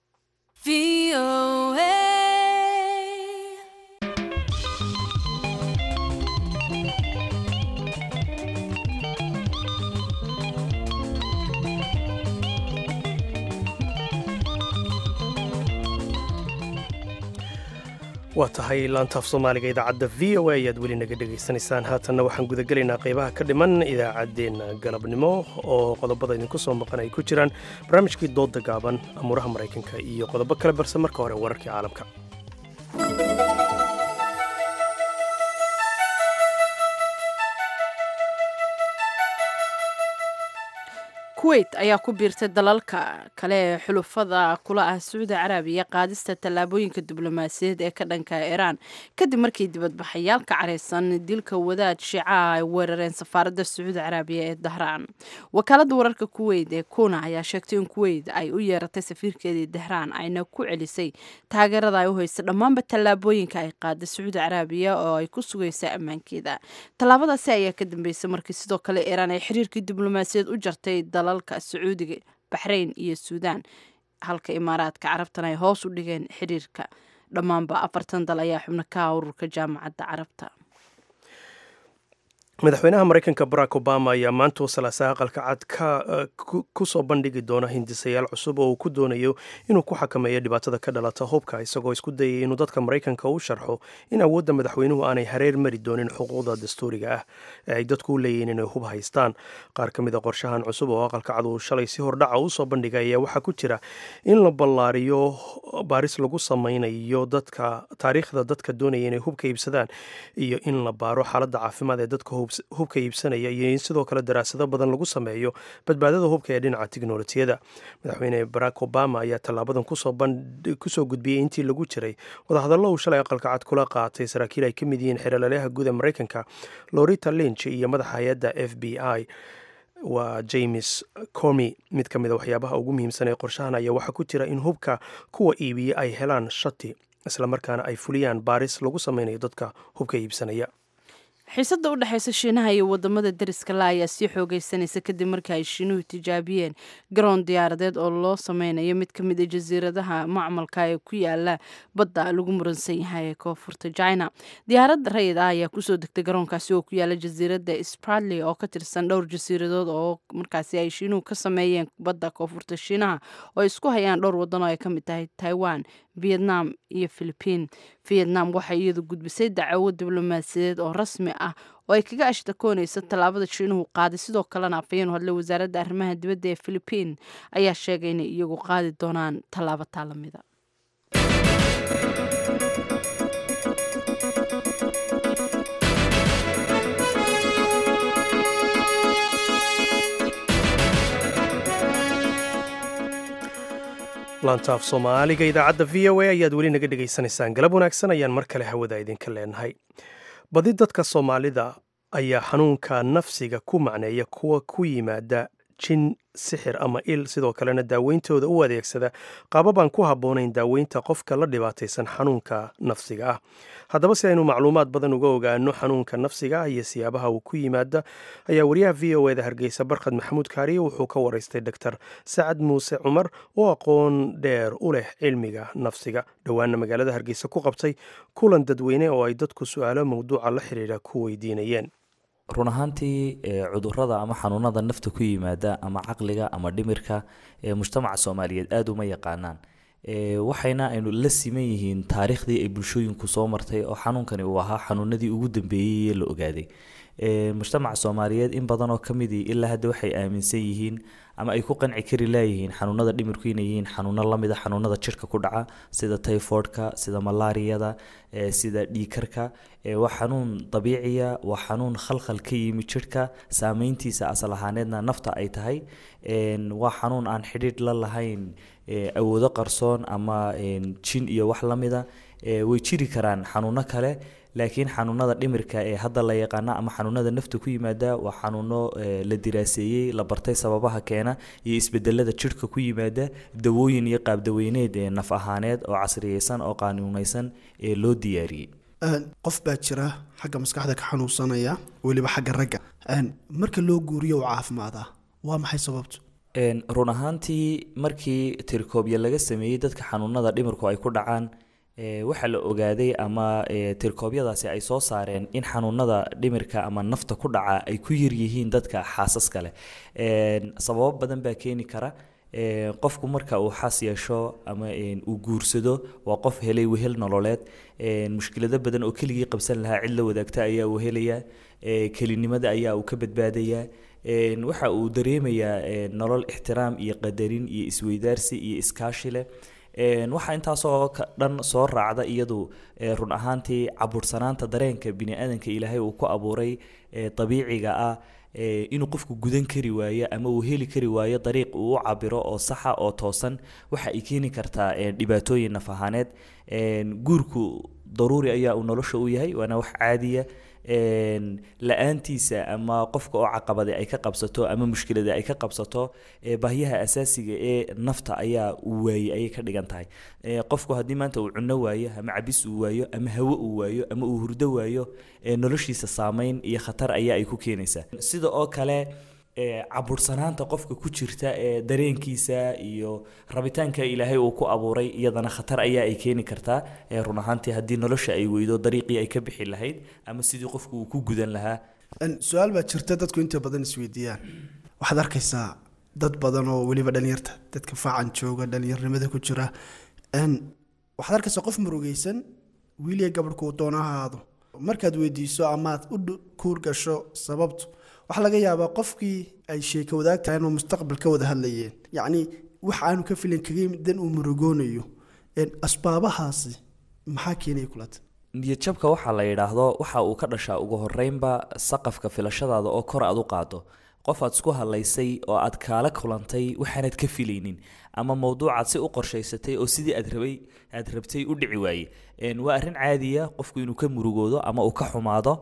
waa tahay laantaaf soomaaliga idaacadda v o a ayaad weli naga dhegaysanaysaan haatanna waxaan gudagelaynaa qaybaha ka dhiman idaacaddeenna galabnimo oo qodobada idinku soo maqan ay ku jiraan barnaamijkii doodda gaaban amuuraha maraykanka iyo qodobo kale balse marka hore wararkii caalamka kuwait ayaa ku biirtay dalalka kale ee xulufada kula ah sacuudi carabiya qaadista tallaabooyinka diblomaasiyadeed ee ka dhanka iiraan kadib markii dibadbaxayaal ka careysan dilka wadaad shiicaha ay weerareen safaaradda sacuudi carabiya ee dahraan wakaaladda wararka kuweyt ee kuna ayaa sheegtay in kuweyt ay u yeeratay safiirkeedii dahraan ayna ku celisay taageerada ay u haysa dhammaanba tallaabooyinka ay qaaday sacuudi carabiya oo ay ku sugaysa ammaankeeda tallaabadaasi ayaa ka dambeysay markii sidoo kale iiraan ay xiriirkii diblomaasiyaed u jartay dalalka sacuudiga baxrayn iyo suudaan halka imaaraadka carabtana ay hoos u dhigeen xiriirka dhammaanba afartan dal ayaa xubno ka ah ururka jaamacadda carabta madaxweynaha maraykanka barack obama ayaa maanta salaasaha aqalka cad ku soo bandhigi doona hindisayaal cusub oo uu ku doonayo inuu ku xakameeyo dhibaatada ka dhalata hubka isagoo isku dayay inuu dadka maraykanka u sharxo in awoodda madaxweynuhu aanay hareer mari doonin xuquuqda dastuuriga ah ee ay dadku u leeyihiin inay hub haystaan qaar ka mid a qorshahan cusub oo aqalka cad uu shalay si hordhaca u soo bandhigay ayaa waxaa ku jira in la ballaariyo baaris lagu samaynayo dadka taariikhda dadka doonaya inay hubka iibsadaan iyo in la baaro xaaladda caafimaad ee dadka hubka iibsanaya iyo in sidoo kale daraasado badan lagu sameeyo badbaadada hubka ee dhinaca tiknolojiyada madaxweyne barack obama ayaa tallaabadan kusoo gudbiyey intii lagu jiray wadahadallo uu shalay aqalka cad kula qaatay saraakiil ay ka mid yihiin xeeralalaha guud ee maraykanka lorita lynch iyo madaxa hay-adda f b i waa james comi mid ka mid a waxyaabaha ugu muhiimsan ee qorshahan ayaa waxaa ku jira in hubka kuwa iibiya ay helaan shati islamarkaana ay fuliyaan baaris lagu sameynayo dadka hubka iibsanaya xiisadda u dhexaysa shiinaha iyo wadamada deriska la ayaa sii xoogeysanaysa kadib markii ay shiinuhu tijaabiyeen garoon diyaaradeed oo loo sameynayo mid ka mid a jasiiradaha macmalka ee ku yaala badda lagu muransan yahay ee koonfurta china diyaaradda rayid ah ayaa kusoo degtay garoonkaasi oo ku yaala jasiiradda spradley oo ka tirsan dhowr jasiiradood oo markaasi ay shiinuhu ka sameeyeen badda koonfurta shiinaha oo ay isku hayaan dhowr wadan oo ay ka mid tahay taiwan vietnam iyo philipiin vietnam waxay iyadu gudbisay dacwo diblomaasiyadeed oo rasmi ah oo ay kaga ashtakoonaysa tallaabada shiinuhu qaaday sidoo kalena afhayeen hadle wasaaradda arrimaha dibadda ee philipiin ayaa sheegay inay iyagu qaadi doonaan tallaabo taa lamida laantaaf soomaaliga idaacadda v o a ayaad weli naga dhegaysanaysaan galab wanaagsan ayaan mar kale hawada idinka leenahay badi dadka soomaalida ayaa xanuunka nafsiga ku macneeya kuwa ku yimaada jin sixir ama il sidoo kalena daaweyntooda u adeegsada qaababaan ku habboonayn daaweynta qofka la dhibaataysan xanuunka nafsiga ah haddaba si aynu macluumaad badan uga ogaano xanuunka nafsiga ah iyo siyaabaha uu ku yimaada ayaa wariyaha v o eda hargeysa barkhad maxamuud kaariye wuxuu ka waraystay doctor sacad muuse cumar oo aqoon dheer u leh cilmiga nafsiga dhowaana magaalada hargeysa ku qabtay kulan dadweyne oo ay dadku su-aalo mawduuca la xiriira ku weydiinayeen run ahaantii cudurada ama xanuunada nafta ku yimaada ama caqliga ama dhimirka ee mujtamaca soomaaliyeed aada uma yaqaanaan waxayna aynu la siman yihiin taariikhdii ay bulshooyinku soo martay oo xanuunkani uu ahaa xanuunadii ugu dambeeyey ee la ogaaday mujtamaca soomaaliyeed in badan oo ka midii ilaa hadda waxay aaminsan yihiin ama ay ku qanci kari laayihiin xanuunada dhimirku inay yihiin xanuuno lamid a xanuunada jirka ku dhaca sida typhoidka sida malaariyada sida dhiikarka waa xanuun dabiiciya waa xanuun khalkhal ka yimi jirhka saameyntiisa asal ahaaneedna nafta ay tahay waa xanuun aan xidhiidh la lahayn awoodo qarsoon ama jin iyo wax lamida way jiri karaan xanuuno kale laakiin xanuunada dhimirka ee hadda la yaqaana ama xanuunada nafta ku yimaada waa xanuuno la diraaseeyey la bartay sababaha keena iyo isbedelada jirhka ku yimaada dawooyin iyo qaabdaweyneed ee naf ahaaneed oo casriyeysan oo qaanuunaysan ee loo diyaariyey qof baa jira xagga maskaxda ka xanuunsanaya weliba xagga ragga marka loo guuriyo u caafimaadaa waa maxay sababtu run ahaantii markii tirkoobya laga sameeyey dadka xanuunada dhimirku ay ku dhacaan waxaa la ogaaday ama tirkoobyadaasi ay soo saareen in xanuunada dhimirka ama nafta ku dhaca ay ku yaryihiin dadka xaasaska leh sababo badan baa keeni kara qofku marka uu xaas yeesho ama uu guursado waa qof helay wehel nololeed mushkilado badan oo keligii qabsan lahaa cid la wadaagta ayaa uu helayaa kelinimada ayaa uu ka badbaadayaa waxa uu dareemayaa nolol ixtiraam iyo qadarin iyo isweydaarsi iyo iskaashi leh waxaa intaasoo dhan soo raacda iyadu run ahaantii cabuursanaanta dareenka bini-aadanka ilaahay uu ku abuuray dabiiciga ah inuu qofku gudan kari waayo ama uu heli kari waayo dariiq uu u cabiro oo saxa oo toosan waxa ay keeni kartaa dhibaatooyin naf ahaaneed guurku daruuri ayaa uu nolosha u yahay waana wax caadiya la-aantiisa ama qofka oo caqabada ay ka qabsato ama mushkilada ay ka qabsato baahyaha asaasiga ee nafta ayaa uu waayey ayay ka dhigan tahay qofku haddii maanta uu cuno waayo ama cabis uu waayo ama hawo uu waayo ama uu hurdo waayo noloshiisa saameyn iyo khatar ayaa ay ku keenaysaa sida oo kale cabursanaanta qofka ku jirta ee dareenkiisa iyo rabitaanka ilaahay uu ku abuuray iyadana khatar ayaa ay keeni kartaa run ahaantii haddii nolosha ay weydo dariiqii ay ka bixi lahayd ama sidii qofku uu ku gudan lahaa su-aal baa jirta dadku inta badan isweydiiyaan waxaad arkaysaa dad badan oo weliba dhalinyarta dadka faacan jooga dhalinyarnimada ku jira waxaad arkaysaa qof murugaysan wiiliya gabadhkuu doona ha ahaado markaad weydiiso amaad u kuur gasho sababtu waxaa laga yaabaa qofkii ay sheeko wadaag tahay inuu mustaqbal ka wada hadlayeen yacni wax aanu ka filin kaga yimid dan uu murugoonayo asbaabahaasi maxaa keenaya kulata niyadjabka waxaa la yidhaahdo waxa uu ka dhashaa ugu horeynba saqafka filashadaada oo kor aad u qaado qof aad isku hadlaysay oo aad kaala kulantay waxaanad ka filaynin ama mowduucaad si u qorshaysatay oo sidii aad rabay aad rabtay u dhici waaye waa arrin caadiya qofku inuu ka murugoodo ama uu ka xumaado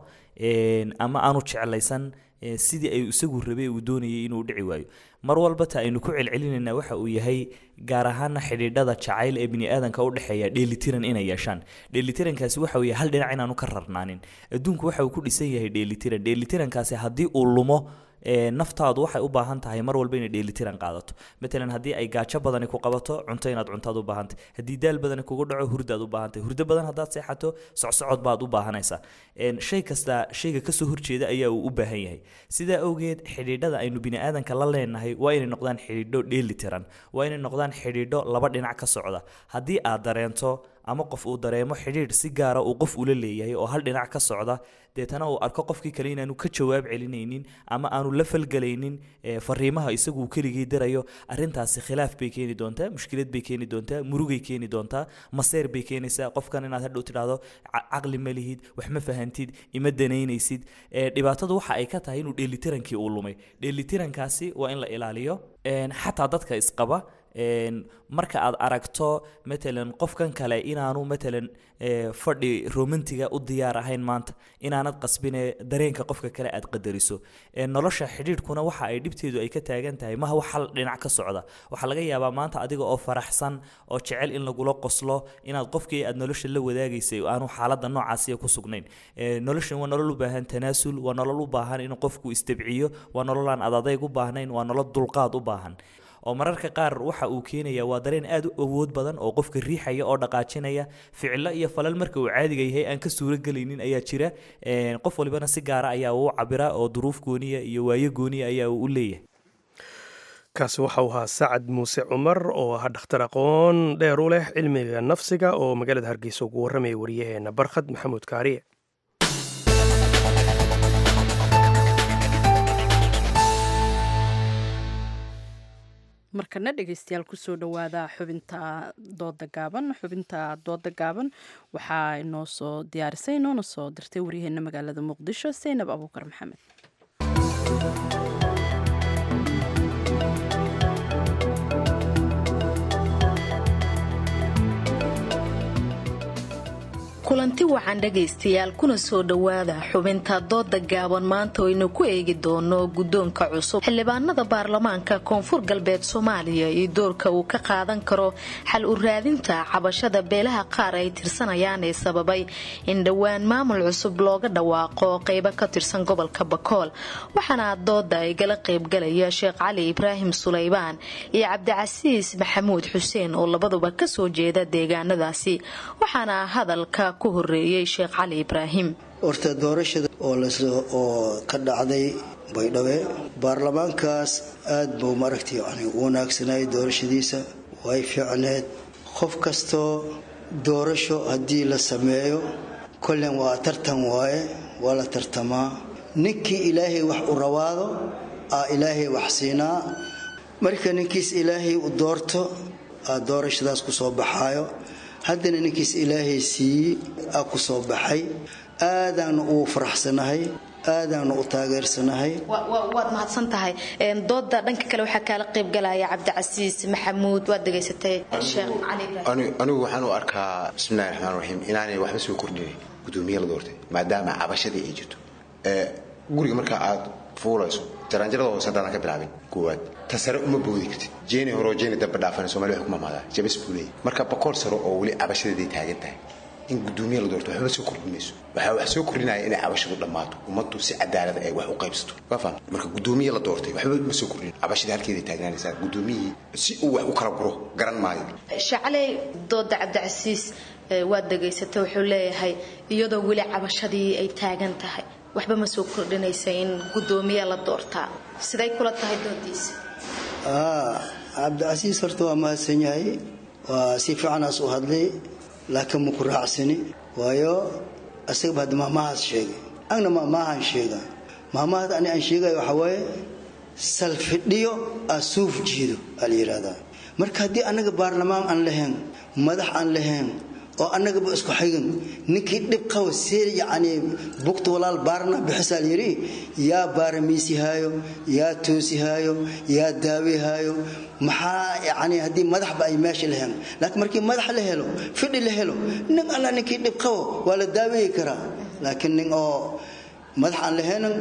ama aanu jeclaysan sidii ay isagu rabay uu doonayay inuu dhici waayo mar walba ta aynu ku celcelinayna waxa uu yahay gaar ahaana xidhiidhada jacayl ee biniaadanka u dhexeeya dheelitiran inay yeeshaan dheelitirankaasi waxa uu yahay hal dhinac inaanu ka rarnaanin adduunku waxa uu ku dhisan yahay dheelitiran dheelitirankaasi haddii uu lumo naftaadu waxay u baahan tahay mar walba inay dheelitiran qaadato matalan haddii ay gaajo badani ku qabato cunto inaad cuntaad u baahantay haddii daal badani kugu dhaco hurdaad u baahantay hurdo badan haddaad seexato socsocod baad u baahanaysaa shay kasta shayga kasoo horjeeda ayaa uu u baahan yahay sidaa awgeed xidhiidhada aynu biniaadanka la leenahay waa inay noqdaan xidhiidho dheelitiran waa inay noqdaan xidhiidho laba dhinac ka socda haddii aad dareento ama qof uu dareemo xidhiidh si gaara uu qof ula leeyahay oo hal dhinac ka socda deetana uu arko qofkii kale inaanu ka jawaab celinaynin ama aanu la falgelaynin fariimaha isagu uu keligii dirayo arintaasi khilaaf bay keeni doontaa mushkilad bay keeni doontaa murugay keeni doontaa maseer bay keenaysaa qofkan inaad hadhow tidhaahdo caqli ma lihid wax ma fahantid ima danaynaysid dhibaatadu waxa ay ka tahay inuu dheelitirankii uu lumay dheelitirankaasi waa in la ilaaliyo xataa dadka isqaba marka aad aragto matalan qofkan kale inaanu matalan fadhi romantiga u diyaar ahayn maanta inaanad qasbine dareenka qofka kale aad qadariso nolosha xidhiidhkuna waxa ay dhibteedu ay ka taagan tahay maha wax hal dhinac ka socda waxaa laga yaabaa maanta adiga oo faraxsan oo jecel in lagula qoslo inaad qofkii aad nolosha la wadaagaysay aanu xaaladda noocaasiya ku sugnayn noloshan waa nolol u baahan tanaasul waa nolol u baahan in qofku istabciyo waa nolol aan adadayg u baahnayn waa nolol dulqaad u baahan oo mararka qaar waxa uu keenaya waa dareen aad u awood badan oo qofka riixaya oo dhaqaajinaya ficilo iyo falal marka uu caadiga yahay aan ka suuragelaynin ayaa jira qof walibana si gaara ayaa uu cabiraa oo duruuf gooniya iyo waayo gooniya ayaa uu u leeyahay kaasi waxa uu ahaa sacad muuse cumar oo ah dhakhtar aqoon dheer u leh cilmiga nafsiga oo magaalada hargeysa ugu warramaya waryaheena barkhad maxamuud kaariye markana dhegeystayaal kusoo dhawaada xubinta dooda gaaban xubinta dooda gaaban waxaa inoo soo diyaarisay inoona soo dirtay waryaheena magaalada muqdisho saynab abuukar maxamed kulanti wacan dhegaystayaal kuna soo dhowaada xubinta dooda gaaban maanta aynu ku eegi doono guddoonka cusub xildhibaanada baarlamaanka koonfur galbeed soomaaliya iyo doorka uu ka qaadan karo xal u raadinta cabashada beelaha qaar ay tirsanayaan ee sababay in dhowaan maamul cusub looga dhawaaqo qeybo ka tirsan gobolka bakool waxaana dooda igala qaybgalaya sheekh cali ibraahim sulaybaan iyo cabdicasiis maxamuud xuseen oo labaduba kasoo jeeda deegaanadaasi waxaana hadalka ku horeeyey sheekh cali ibraahim horta doorashada oo ka dhacday baydhabo baarlamaankaas aad buu maaragtay yani u wanaagsanayay doorashadiisa way fiicneed qof kastoo doorasho haddii la sameeyo kollen waa tartan waaye waa la tartamaa ninkii ilaahay wax u rawaado aa ilaahay wax siinaa marka ninkiis ilaahay u doorto aa doorashadaas ku soo baxaayo haddana ninkiis ilaahay siiyey aa ku soo baxay aadaanu ugu faraxsanahay aadaanu u taageersanahay waad mahadsan tahay dooda dhanka kale waxaa kaala qaybgalaya cabdicasiis maxamuud waad degaysatay sheekh cali anigu waxaan u arkaa bismillahi raxmaan raxiim inaanay waxba soo kordhinayn gudoomiye la doortay maadaama cabashadii ay jirto guriga marka aad fuulayso jaraanjarada hoose haddaadan ka bilaabin koowaad ta sare uma boodi kartid jeeni horeo jeeni damba dhaafana somalia waxay ku mamaadaa jabas buu leeyahy marka boqol sare oo weli cabashadeeday taagan tahay in gudoomiye la doorto waxba soo kordhin mayso waxaa wax soo kordhinaya inay cabashadu dhammaato ummaddu si cadaalada ay wax u qaybsato waa faham marka gudoomiye la doortay waxba ma soo kordhin cabashadii halkeeday taagnaanaysaa gudoomiyihii si uu wax u kala guro garan maayo shacaley dooda cabdicasiis waad degaysatay wuxuu leeyahay iyadoo weli cabashadii ay taagan tahay waxba ma soo kordhinaysa in gudoomiye la doortaa siday kula tahay doodiisa cabdicasiis horta waa mahadsan yahay waa si fiicanaas u hadlay laakiin maku raacsani waayo asagaba hadda maamahaas sheegay agna maamaahan sheega maamahad ani aan sheegayo waxaa waaye salfidhiyo asuuf jiido aa la yidhaahdaa marka haddii annaga baarlamaan aan lahayn madax aan lahayn oo annagaba isku xigin ninkii dhib qaba see yacni bugta walaal baarna bixisaa layidhi yaa baaramiisihaayo yaa toosihaayo yaa daawihaayo maxaa yacni haddii madaxba ay meesha lahayn laakiin markii madax la helo fidhi la helo nin alla ninkii dhib qabo waa la daaweyi karaa laakiin nin oo madax aan lahaynin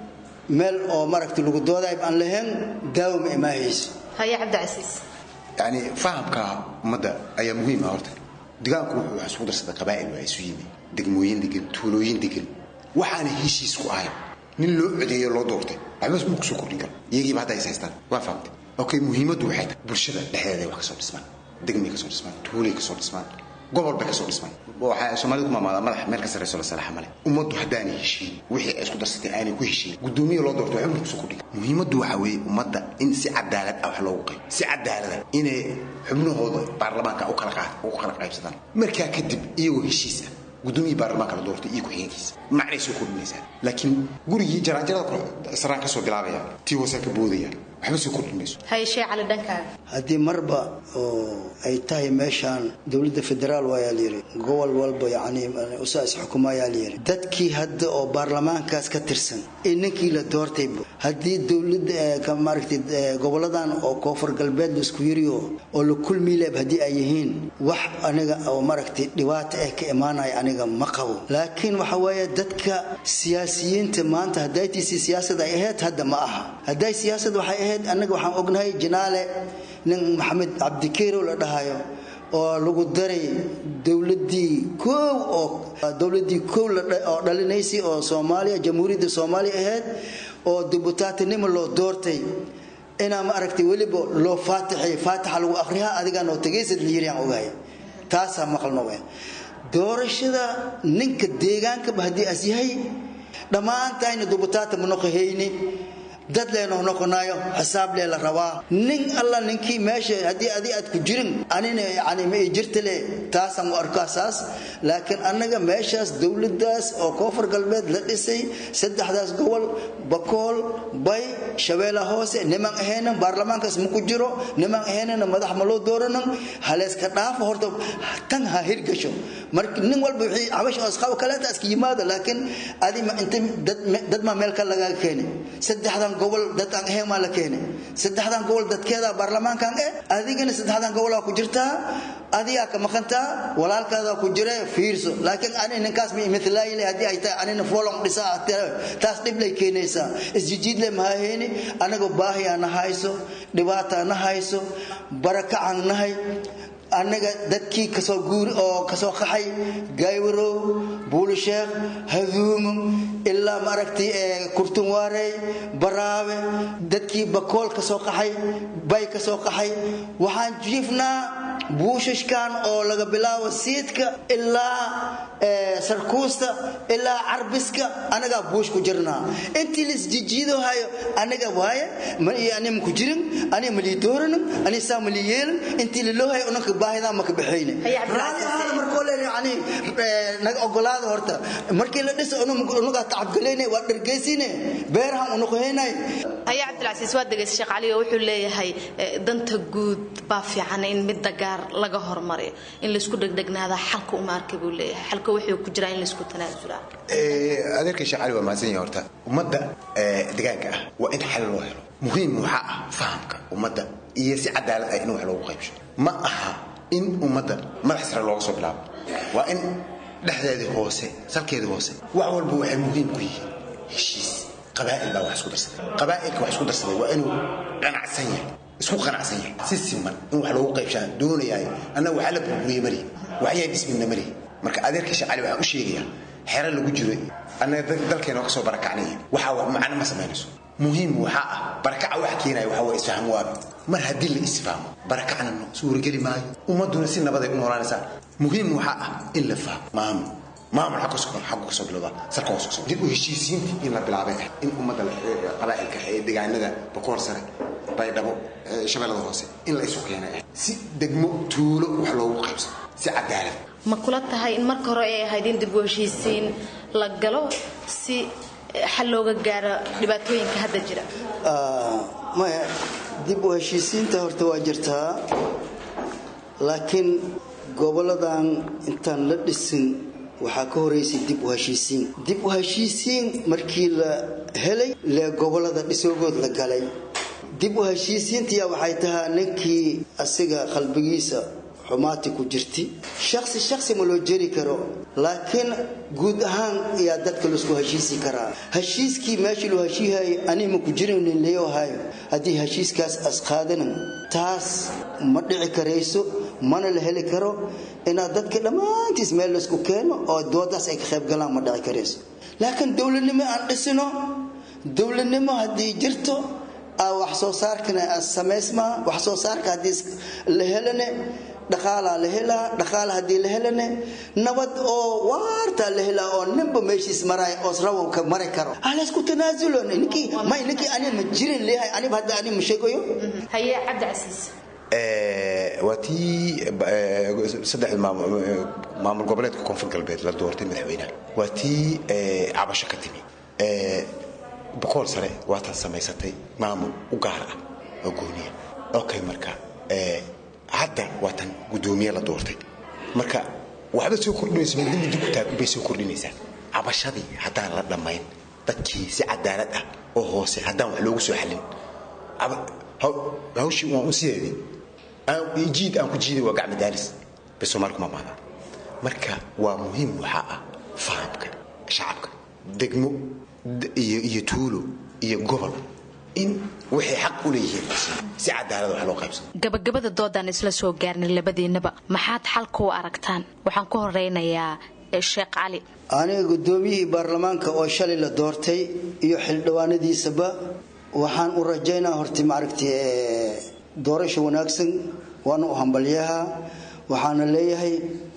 meel oo maragta lagu doodayb aan lahayn daawo ma imaahayso haye cabdicasiis yani fahamka ummadda ayaa muhiim ah horta degaanku wuxuu wax isugu darsaday qabaa'il waa isu yimi degmooyin degan tuulooyin degan waxaana heshiis ku ahayn nin loo codeeyo loo doortay waxba ma kusoo kordhin karo iyagiiba hadda is haystaan waa fahamtay okay muhiimaddu waxay tahay bulshada dhexdeeda wax kasoo dhismaan degmay kasoo dhismaan tuulay kasoo dhismaan gobol bay kasoo dhismaan waxaa soomaalida ku maamaadaa madax meel ka sarreyso la salaaxa male ummaddu haddaanay heshiin wixii ay isku darsatay aanay ku heshiin gudoomiye loo doorto waxba kusoo kordhin muhiimaddu waxaa weeye ummadda in si cadaalad ah wax loogu qayb si cadaalada inay xubnahooda baarlamaanka u kala qaad u kala qaybsadaan markaa kadib iyagoo heshiis ah gudoomiye baarlamaanka la doortay iyo ku-xigeenkiisa macnay soo kordhinaysaa laakiin gurigii jaraanjarada saraan kasoo bilaabaya tii hoose ka boodaya waxba soo kordhin mayso hayshee cali dhankaaga haddii marba oo ay tahay meeshaan dowladda federaal waayaa layidhi gobol walba yacni usaas xukumayaa layidhi dadkii hadda oo baarlamaankaas ka tirsan ee ninkii la doortay haddii dowladda maaragtay goboladan oo koonfur galbeed la isku yiriyo oo la kulmiileeb haddii ay yihiin wax aniga oo maaragtay dhibaato ah ka imaanaya aniga ma qabo laakiin waxa weeye dadka siyaasiyiinta maanta haddaytiisi siyaasad ay ahayd hadda ma aha hadday siyaasad waxay ahayd annaga waxaan ognahay jinaale nin maxamed cabdikeerow la dhahayo oo lagu daray dowladii koow oo dowladii koow oo dhalinaysay oo soomaaliya jamhuuriyadda soomaaliya ahayd oo dibutaatinimo loo doortay inaa ma aragtay weliba loo faatixay faatixa lagu akhriyaa adigaan oo tegaysad layiriyaan ogahay taasaa maqalno we doorashada ninka deegaankaba haddii as yahay dhammaantayna dubutaata ma noqohayni dad leenoo noqonayo xisaab lee la rabaa nin alla ninkii meesha haddii adi aad ku jirin anina yani ma i jirta le taasaan u arkaa saas laakiin annaga meeshaas dowladdaas oo koonfur galbeed la dhisay saddexdaas gobol bakool bay shabeella hoose niman ahaynan baarlamaankaas ma ku jiro niman ahaynana madax ma loo dooranan haleyska dhaafo horta tan ha hirgasho marka nin walba wixii cabash oo isqabo kaleeta iska yimaado laakiin adi inta dad maa meel ka lagaa keenay saddexdan gobol dad aan ahayn maa la keenay saddexdan gobol dadkeeda baarlamaankan eh adigana saddexdan gobolaa ku jirtaa adigaa ka maqantaa walaalkaadaa ku jira fiirso laakiin ani ninkaas ma imithalaayile haddii ay tahay anina foolon dhisaa taas dhib lay keenaysaa isjijiidle mahahayni anaga baahiyaa na hayso dhibaataa na hayso barakacaan nahay annaga dadkii kasoo guuri oo kasoo qaxay gaywarow buulisheekh haduumo ilaa maaragtay kurtunwaarey baraabe dadkii bakool kasoo qaxay bay kasoo qaxay waxaan jiifnaa buushashkan oo laga bilaabo siidka ilaa sarkuusta ilaa carbiska anagaa buush ku jirnaa intii laisjijiido hayo anaga waaye ani ku jirin ani malii dooranin ani saa malii yeelin intii laloo hayo unanka baahidaa maka baxayne raali ahaada markoo leen yani naga ogolaada horta markii la dhiso unugaa tacabgalayna waa dhargeysine beerahan unuqohaynay haya cabdilcasiis waa degeysa sheekh cali oo wuxuu leeyahay danta guud baa fiican in midda gaar laga hormariyo in laysku dhegdhegnaada xalka uma arka buu leeyahay xalka wuxuu ku jiraa in laysku tanaasulaa adeerkay sheekh cali waa mahadsan yahay horta ummadda degaanka ah waa in xal loo helo muhiim waxaa ah fahamka ummadda iyo si cadaalad ah in wax loogu qaybsho ma aha in ummadda madax sare looga soo bilaabo waa in dhexdeedii hoose salkeedii hoose wax walba waxay muhiim ku yihiin heshiis qabaa'il baa wax isku darsaday qabaa'ilka wax isku darsaday waa inuu qanacsan yahay isku qanacsan yahay si siman in wax loogu qaybshaan doonayaay annaga waxaa la burburiye malihi waxyaa dhismina malihi marka adeerka shacali waxaan u sheegayaa xero lagu jiro annaga dalkeena ka soo barakacnaya waxaa macno ma samaynayso muhiim waxaa ah barakaca waxa keenaya waxaa waa isfaham waabi mar haddii la isfahmo barakacna suurageli maayo ummadduna si nabaday u noolaanaysaa muhiim waxaa ah in la fahmo maamul maamul xagga soo xagga kasoo bilowda salka hoos kasoo dib u heshiisiinta in la bilaabay ah in ummadda qabaa'ilka ee deegaanada bakoor sare baydhabo shabeellada hoose in la isu keenay ah si degmo tuulo wax loogu qaybsado si cadaalad ma kula tahay in marka hore ay ahayd in dib u heshiisiin la galo si xal looga gaaro dhibaatooyinka hadda jira maya dib u heshiisiinta horta waa jirtaa laakiin goboladan intaan la dhisin waxaa ka horeysay dib u heshiisiin dib u heshiisiin markii la helay lee gobolada dhisoogood la galay dib u heshiisiintiya waxay tahaa ninkii asiga qalbigiisa xumaati ku jirti shaksi shaksi ma loo jeri karo laakiin guud ahaan ayaa dadka laisku heshiisi karaa heshiiskii meeshii loo heshiihayo aniga ma ku jiraynin leeyohayo haddii heshiiskaas asqaadanan taas ma dhici karayso mana la heli karo inaad dadka dhammaantiis meel laisku keeno oo doodaas ay ka qayb galaan ma dhici karayso laakiin dowladnimo aan dhisino dowladnimo haddii jirto wax soo saarkana samaysmaa wax soo saarka haddii la helane dhaqaalaa la helaa dhaqaala haddii la helane nabad oo waartaa la helaa oo ninba meeshiis maray oo rawanka mari karo alaysku tanaasulo ninkii may ninkii ani ma jirin leeyahay aniba hadda ani ma sheegayo haye cabdicasiis waa tii saddexda maamul goboleedka koonfur galbeed la doortay madaxweynaha waa tii cabasho ka timi boqol sare waatan samaysatay maamul u gaar ah oo gooniya okay marka hadda waatan guddoomiye la doortay marka waxba soo kordhinaysa midna midda ku taag bay soo kordhinaysaa cabashadii haddaan la dhammayn dadkii si cadaalad ah oo hoose haddaan wax loogu soo xallin hawshii waan u sideedii jiid aan ku jiiday waa gacma daalis bay soomaalku ma maada marka waa muhiim waxaa ah fahamka shacabka degmo iyo tuulo iyo gobol in waxay xaq u leeyihiin si cadaalad wax loo qaybsado gabagabada doodaan isla soo gaarnay labadiinaba maxaad xalka u aragtaan waxaan ku horeynayaa sheekh cali aniga guddoomiyihii baarlamaanka oo shalay la doortay iyo xildhibaanadiisaba waxaan u rajaynaa horta maaragtay doorasho wanaagsan waana u hambalyaha waxaana leeyahay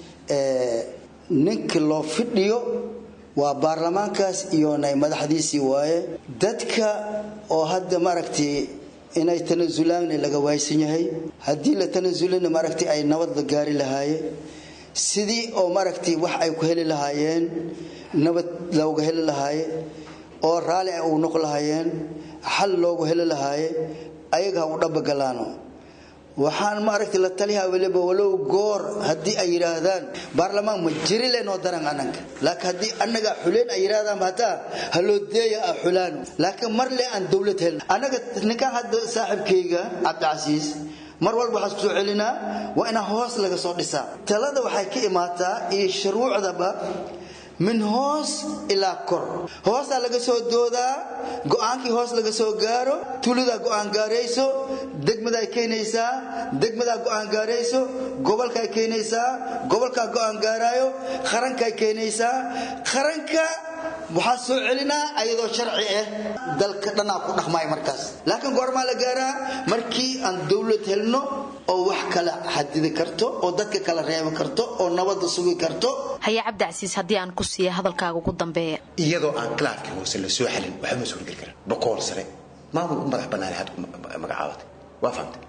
ninka loo fidhiyo waa baarlamaankaas iyo nay madaxdiisii waaye dadka oo hadda maaragtay inay tanasulaanna laga waaysan yahay haddii la tanasulana maaragtay ay nabad la gaari lahaayeen sidii oo maaragtay wax ay ku heli lahaayeen nabad looga heli lahaaye oo raalli ay ugu noq lahaayeen xal loogu heli lahaaye ayaga ha u dhabagalaano waxaan maaragtay la taliyaa weliba walow goor haddii ay yidhaahdaan baarlamaan ma jiri lenoo daran annaga laakiin haddii annaga xuleen ay yidhaahdaan hataa haloo deeya ah xulaan laakiin mar le aan dowlad helin annaga ninkan hadda saaxiibkayga cabdicasiis mar walba waxaan isku soo celinaa waa inaa hoos laga soo dhisaa talada waxay ka imaataa iyo shuruucdaba min hoos ilaa kor hoosaa laga soo doodaa go-aankii hoos laga soo gaaro tuuladaa go-aan gaarayso degmadaa keenaysaa degmadaa go-aan gaarayso gobolkaa keenaysaa gobolkaa go-aan gaaraayo qarankaa keenaysaa qaranka waxaa soo celinaa ayadoo sharci ah dalka dhanaa ku dhaqmaya markaas laakiin goormaa la gaaraa markii aan dowlad helno oo wax kala xadidi karto oo dadka kala reebi karto oo nabadda sugi karto haye cabdicasiis haddii aan ku siiya hadalkaaga ugu dambeeya iyadoo aan khilaafkii hoose la soo xalin waxba ma suurgeli karaa boqool sare maamul u madax bannaan had magacaabatay waa fahamtay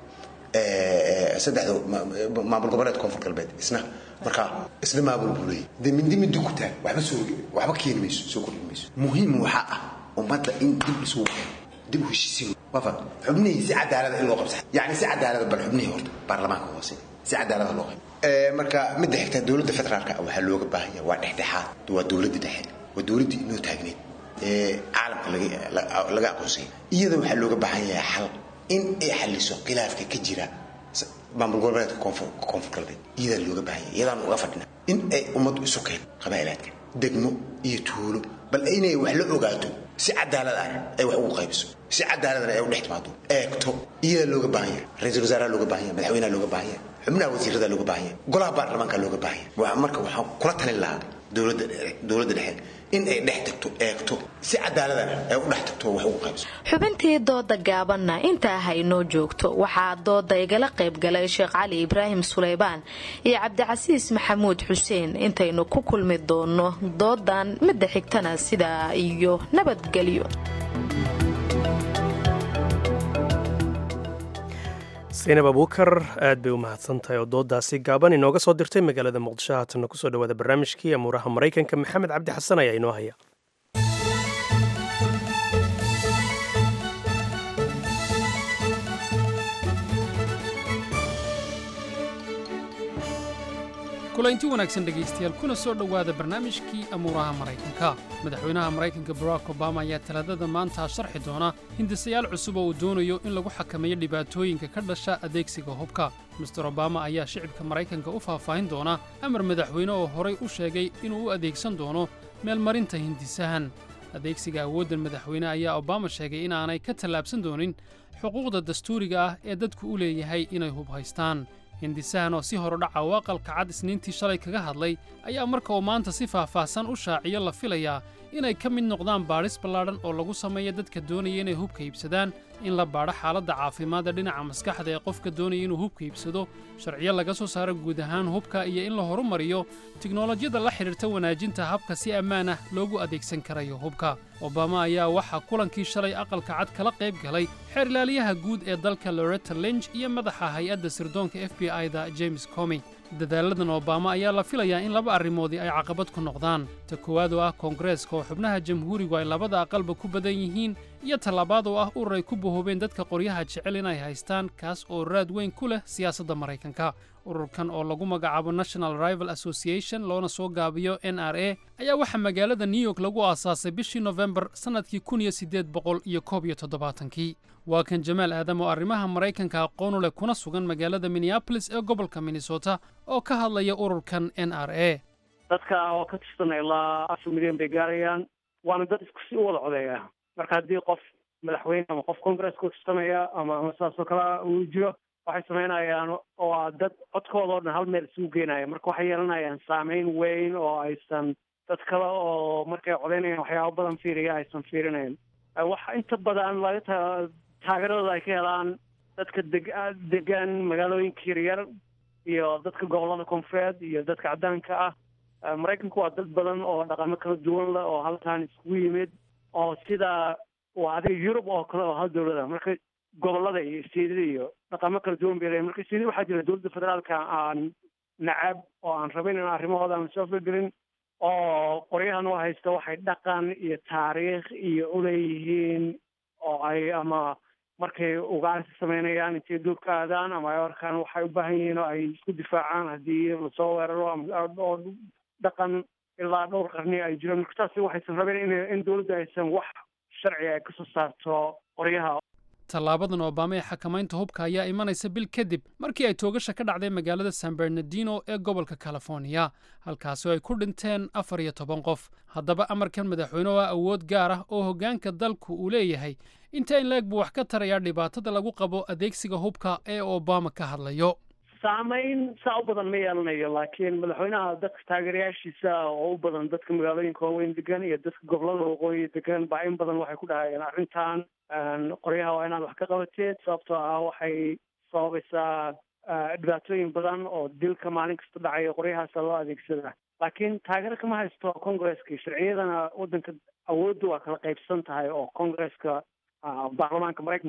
saddexda maamul goboleed koonfur galbeed isna marka isna maamul buu leeyahy dee mindi mindi ku taag waxba soo waxba keeni mayso soo kordhin mayso muhiim waxaa ah ummadda in dib isugu keeno dib u heshiisiin wafa xubnihii si cadaalada in loo qabsa yacni si cadaalada bal xubnihii horta baarlamaanka hoose si cadaalada loo qayb marka midda xigta dowladda federaalka waxaa looga baahan yahay waa dhexdhexaad waa dowladda dhexe waa dowladdii inoo taagneed ee caalamka laga aqoonsay iyada waxaa looga baahan yahay xal in ay xaliso khilaafka ka jira maamul goboleedka koonfur galbeed iyadaa looga baahan yahay iyadaan uga fadhina in ay ummaddu isu keen qabaa'ilaadka degmo iyo tuulo bal inay wax la ogaato si cadaalad ah ay wax ugu qaybiso si cadaaladana ay u dhex timaado eegto iyadaa looga baahan yahay ra-iisul wasaaraha looga baahan yahay madaxweynaha looga baahan yahay xubnaha wasiirada looga baahan yahay golaha baarlamaanka looga baahan yahay marka waxaan kula talin lahaa dowladda dowladda dhexe in ay dhex tagto eegto si cadaaladana ay u dhex tagto wax ugu qaybiso xubintii dooda gaabanna intaa haynoo joogto waxaa dooda igala qayb galay sheekh cali ibraahim suleybaan iyo cabdicasiis maxamuud xuseen intaynu ku kulmi doono doodan midda xigtana sidaa iyo nabadgelyo saynab abuukar aad bay u mahadsantahay oo doodaasi gaaban inooga soo dirtay magaalada muqdisho haatanna kusoo dhawaada barnaamijkii amuuraha maraykanka maxamed cabdi xasan ayaa inoo haya kulaynti wanaagsan dhegaystayaal kuna soo dhowaada barnaamijkii amuuraha maraykanka madaxweynaha maraykanka barack obama ayaa talaadada maanta sharxi doona hindisayaal cusub oo uu doonayo in lagu xakameeyo dhibaatooyinka ka dhasha adeegsiga hubka master obama ayaa shicibka maraykanka u faahfaahin doona amar madaxweyne oo horay u sheegay inuu u adeegsan doono meelmarinta hindisahan adeegsiga awooddan madaxweyne ayaa obama sheegay inaanay ka tallaabsan doonin xuquuqda dastuuriga ah ee dadku u leeyahay inay hub haystaan hindisahan oo si horodhaca u aqalka cad isniintii shalay kaga hadlay ayaa marka uu maanta si faahfaahsan u shaaciyo la filayaa inay ka mid noqdaan baadhis ballaadhan oo lagu sameeyo dadka doonaya inay hubka iibsadaan in la baadho xaaladda caafimaadda dhinaca maskaxda ee qofka doonaya inuu hubka iibsado sharciyo laga soo saaro guud ahaan hubka iyo in la horumariyo tiknolojiyada la xidhiirta wanaajinta habka si ammaan ah loogu adeegsan karayo hubka obama ayaa waxaa kulankii shalay aqalka cad kala qayb galay xeer ilaaliyaha guud ee dalka loretta linch iyo madaxa hay-adda sirdoonka f b i-da james comi dadaaladan obama ayaa la filayaa in laba arrimoodii ay caqabad ku noqdaan ta koowaad oo ah koongareeska oo xubnaha jamhuurigu ay labada aqalba ku badan yihiin iyo tallabaad oo ah urur ay ku bahoobeen dadka qoryaha jecel inay haystaan kaas oo raad weyn ku leh siyaasadda maraykanka ururkan oo lagu magacaabo national rival association loona soo gaabiyo n r a ayaa waxaa magaalada new york lagu aasaasay bishii nofembar sannadkii kun iyo siddeed boqol iyo koob iyo toddobaatankii waa kan jamaal aadam oo arrimaha maraykanka aqoonu leh kuna sugan magaalada minneabolis ee gobolka minnesota oo ka hadlaya ururkan n r a dadka oo ka tirsan ilaa afar milyan bay gaarayaan waana dad isku si u wada codeeya marka haddii qof madaxweyne ama qof congress ku tirsanaya ama ama saasoo kale uu jiro waxay samaynayaan waa dad codkooda oo dhan hal meel isugu geenaya marka waxay yeelanayaan saameyn weyn oo aysan dad kale oo markay codeynayaan waxyaabo badan fiiriya aysan fiirinayn waxa inta badan laga ta taageeradooda ay ka helaan dadka deg degan magaalooyinka yaryar iyo dadka gobolada koonfureed iyo dadka caddaanka ah maraykanku waa dad badan oo dhaqamo kala duwan leh oo halkan iskugu yimid oo sida waa adiga yurub oo kale oo hal dowlada marka gobolada iyo isteedada iyo dhaqamo kala duwan bay leeyihin marka isteedada waxaa jira dowladda federaalka aan nacab oo aan rabin in arrimahooda aan soo gelin oo qoryahan u haysta waxay dhaqan iyo taariikh iyo uleeyihiin oo ay ama markay ugaarsi samaynayaan intay duurka aadaan ama ay arkaan waxay u baahan yihiin oo ay isku difaacaan haddii lasoo weeraro oo dhaqan ilaa dhowr qarni ay jiraan marka taasi waxaysan rabeen in in dowladda aysan wax sharciga ay kasoo saarto qoryaha tallaabadan obama ee xakamaynta hubka ayaa imanaysa bil kadib markii ay toogasha ka dhacday magaalada san bernardino ee gobolka californiya halkaasi oo ay ku dhinteen afar iyo toban qof haddaba amarkan madaxweyne oo ah awood gaar ah oo hoggaanka dalku uu leeyahay inta in leeg buu wax ka tarayaa dhibaatada lagu qabo adeegsiga hubka ee obama ka hadlayo saamayn saa u badan ma yeelanayo laakiin madaxweynaha dadka taageerayaashiisa oo u badan dadka magaalooyinka waaweyn degan iyo dadka gobolada waqooyi degan baa in badan waxay ku dhahayeen arrintan qoryaha waa inaad wax ka qabateed sababtoo ah waxay sababaysaa dhibaatooyin badan oo dilka maalin kasta dhacayo qoryahaasa loo adeegsada laakiin taageero kama haysto congresska sharciyadana waddanka awoodda waa kala qaybsan tahay oo congresska baarlamaanka maraykanka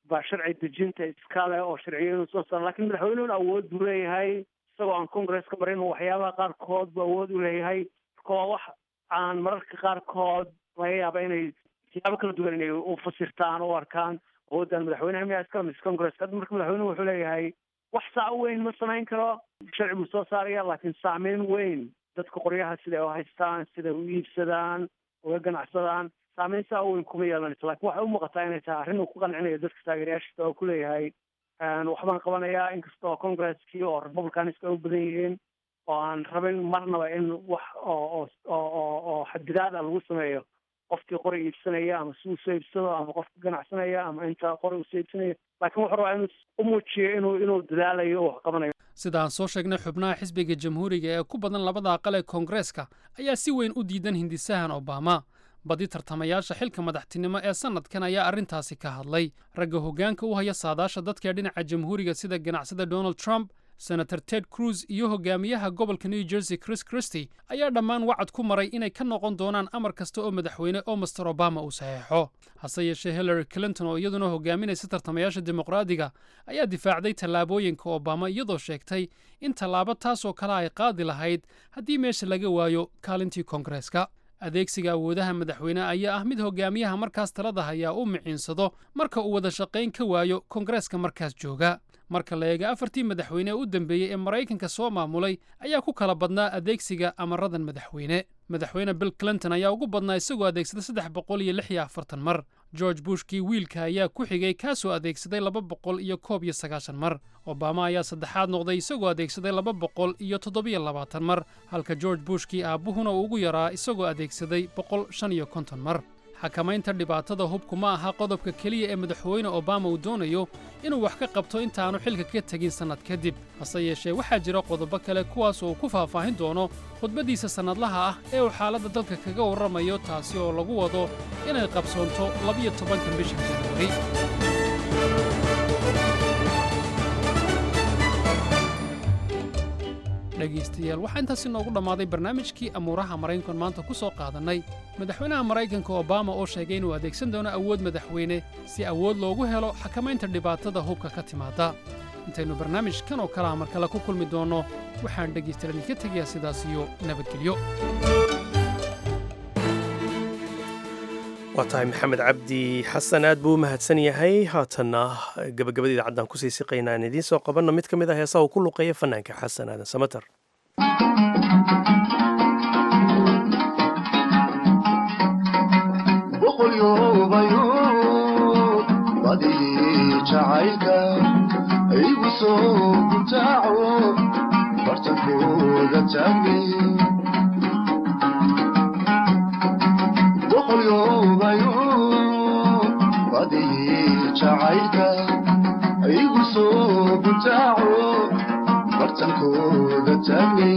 baa sharci dejinta iskale oo sharciyo inuu soo saaro lakin madaxweynuhuna awood buu leeyahay isagoo aan congresska marin waxyaabaha qaarkood buu awood u leeyahay marka waa wax aan mararka qaarkood laga yaaba inay siyaabo kala duwan inay u fasirtaan u arkaan awooddan madaxweynaha miyaa iskale mise congresska hadda marka madaxweynuhu wuxuu leeyahay wax saa u weyn ma samayn karo sharci buu soo saaraya laakiin saameyn weyn dadka qoryaha siday u haystaan siday u iibsadaan uga ganacsadaan saameyn saa u weyn kuma yeelanayso lakin waxay u muuqataa inay tahay arrin uu ku qancinayo dadka taageerayaashiisa oo ku leeyahay waxbaan qabanayaa inkasta oo congresskii oo republicanska u badan yihiin oo aan rabin marnaba in wax oo oo oo xadidaada lagu sameeyo qofkii qori iibsanaya ama si uu soo iibsado ama qofka ganacsanaya ama inta qori uu soo iibsanayo laakiin wuxuu rabaa inuu u muujiyo inuu inuu dadaalayo oo wax qabanayo sida aan soo sheegnay xubnaha xisbiga jamhuuriga ee ku badan labada aqal ee koongareeska ayaa si weyn u diidan hindisahan obama badi tartamayaasha xilka madaxtinimo ee sannadkan ayaa arrintaasi ka hadlay ragga hoggaanka u haya saadaasha dadka dhinaca jamhuuriga sida ganacsada donald trump senator ted cruz iyo hogaamiyaha gobolka new jersey chris christy ayaa dhammaan wacad ku maray inay ka noqon doonaan amar kasta oo madaxweyne oo master obama uu saxeexo hase yeeshee hillary clinton oo iyaduna hogaaminaysa tartamayaasha dimuqraadiga ayaa difaacday tallaabooyinka obama iyadoo sheegtay in tallaabo taasoo kale ay qaadi lahayd haddii meesha laga waayo kaalintii koongareeska adeegsiga awoodaha madaxweyne ayaa ah mid hogaamiyaha markaas talada hayaa u miciinsado marka uu wada shaqayn ka waayo koongareeska markaas jooga marka la eega afartii madaxweyne u dambeeyey ee maraykanka soo maamulay ayaa ku kala badnaa adeegsiga amaradan madaxweyne madaxweyne bill clinton ayaa ugu badnaa isagoo adeegsaday saddex boqol iyo lix iyo afartan mar george bushkii wiilka ayaa ku xigay kaasoo adeegsaday laba boqol iyo koob iyo sagaashan mar obama ayaa saddexaad noqday isagoo adeegsaday laba boqol iyo toddobiyo labaatan mar halka george bushkii aabbuhuna uu ugu yaraa isagoo adeegsaday boqol shan iyo konton mar xakamaynta dhibaatada hubku ma aha qodobka keliya ee madaxweyne obama uu doonayo inuu wax ka qabto intaanu xilka ka tegin sannad kadib hase yeeshee waxaa jira qodobo kale kuwaas oo uu ku faahfaahin doono khudbaddiisa sannadlaha ah ee uu xaaladda dalka kaga warramayo taasi oo lagu wado inay qabsoonto labiyo tobanka bisha januari dhegaystayaal waxaa intaasi noogu dhammaaday barnaamijkii amuuraha maraykankan maanta ku soo qaadannay madaxweynaha maraykanka obama oo sheegay inuu adeegsan doono awood madaxweyne si awood loogu helo xakamaynta dhibaatada hubka ka timaadda intaynu barnaamijkan oo kalaha mar kale ku kulmi doonno waxaan dhegaystayaal idinka tegayaa sidaas iyo nabadgelyo waa tahay maxamed cabdi xasan aad buu u mahadsan yahay haatanna gabagabada idaacaddan kusii siqaynaa aan idiin soo qabanno mid ka mid ah heesaha uu ku luqeeya fanaanka xasan aadan samater jacaylka igu soo gutaaco bartankooda taagni boqolyobayo badii jacaylka igu soo gutaaco bartankooda taagni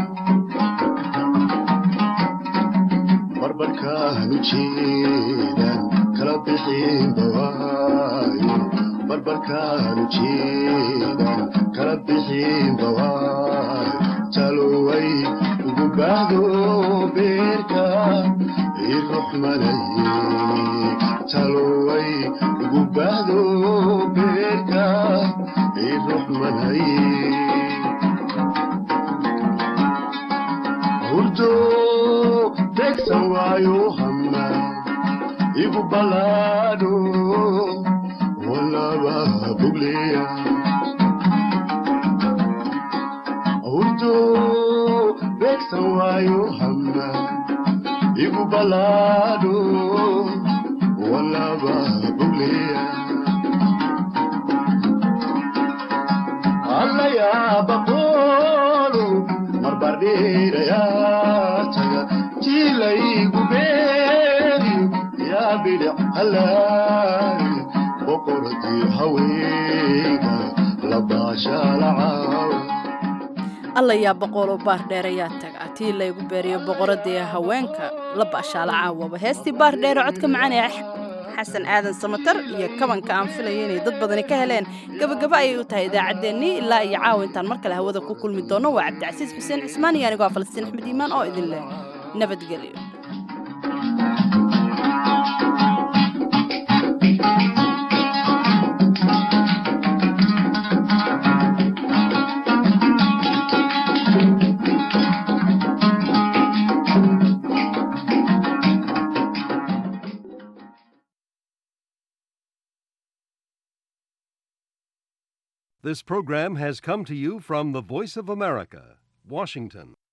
barbarkaanu jeedan kala bixin bawaayo barbarkaanu jeedan kala bixin bawaayo taloway ugu baahdo beerka iruxmanaye taloway ugu baahdo beerka iruxmanaye hurdo tegsan waayo hama igu balaadho walaba bugleya hurdo tegsan waayo hama igu balaadho walaba bugleya allayaabaqoolo marbardheerayaa taga tiilaygu beeriyo yaa bidhic halaay boqortii haweenka labaashaalacaaw alla yaa boqoloo baar dheer ayaa taga tii laygu beeriyo boqoradii haweenka la baashaala caawaba heestii baar dheere codka macaan ee xasan aadan samatar iyo kabanka aan filaya inay dad badani ka heleen gabagaba ayay u tahay idaacaddeenii ilaa iyo caawa intaan mar kale hawada ku kulmi doonno waa cabdicasiis xuseen cismaan iyo anigoo falastiin axmed iimaan oo idin leh nabadgelyo This program has come to you from the Voice of America, Washington.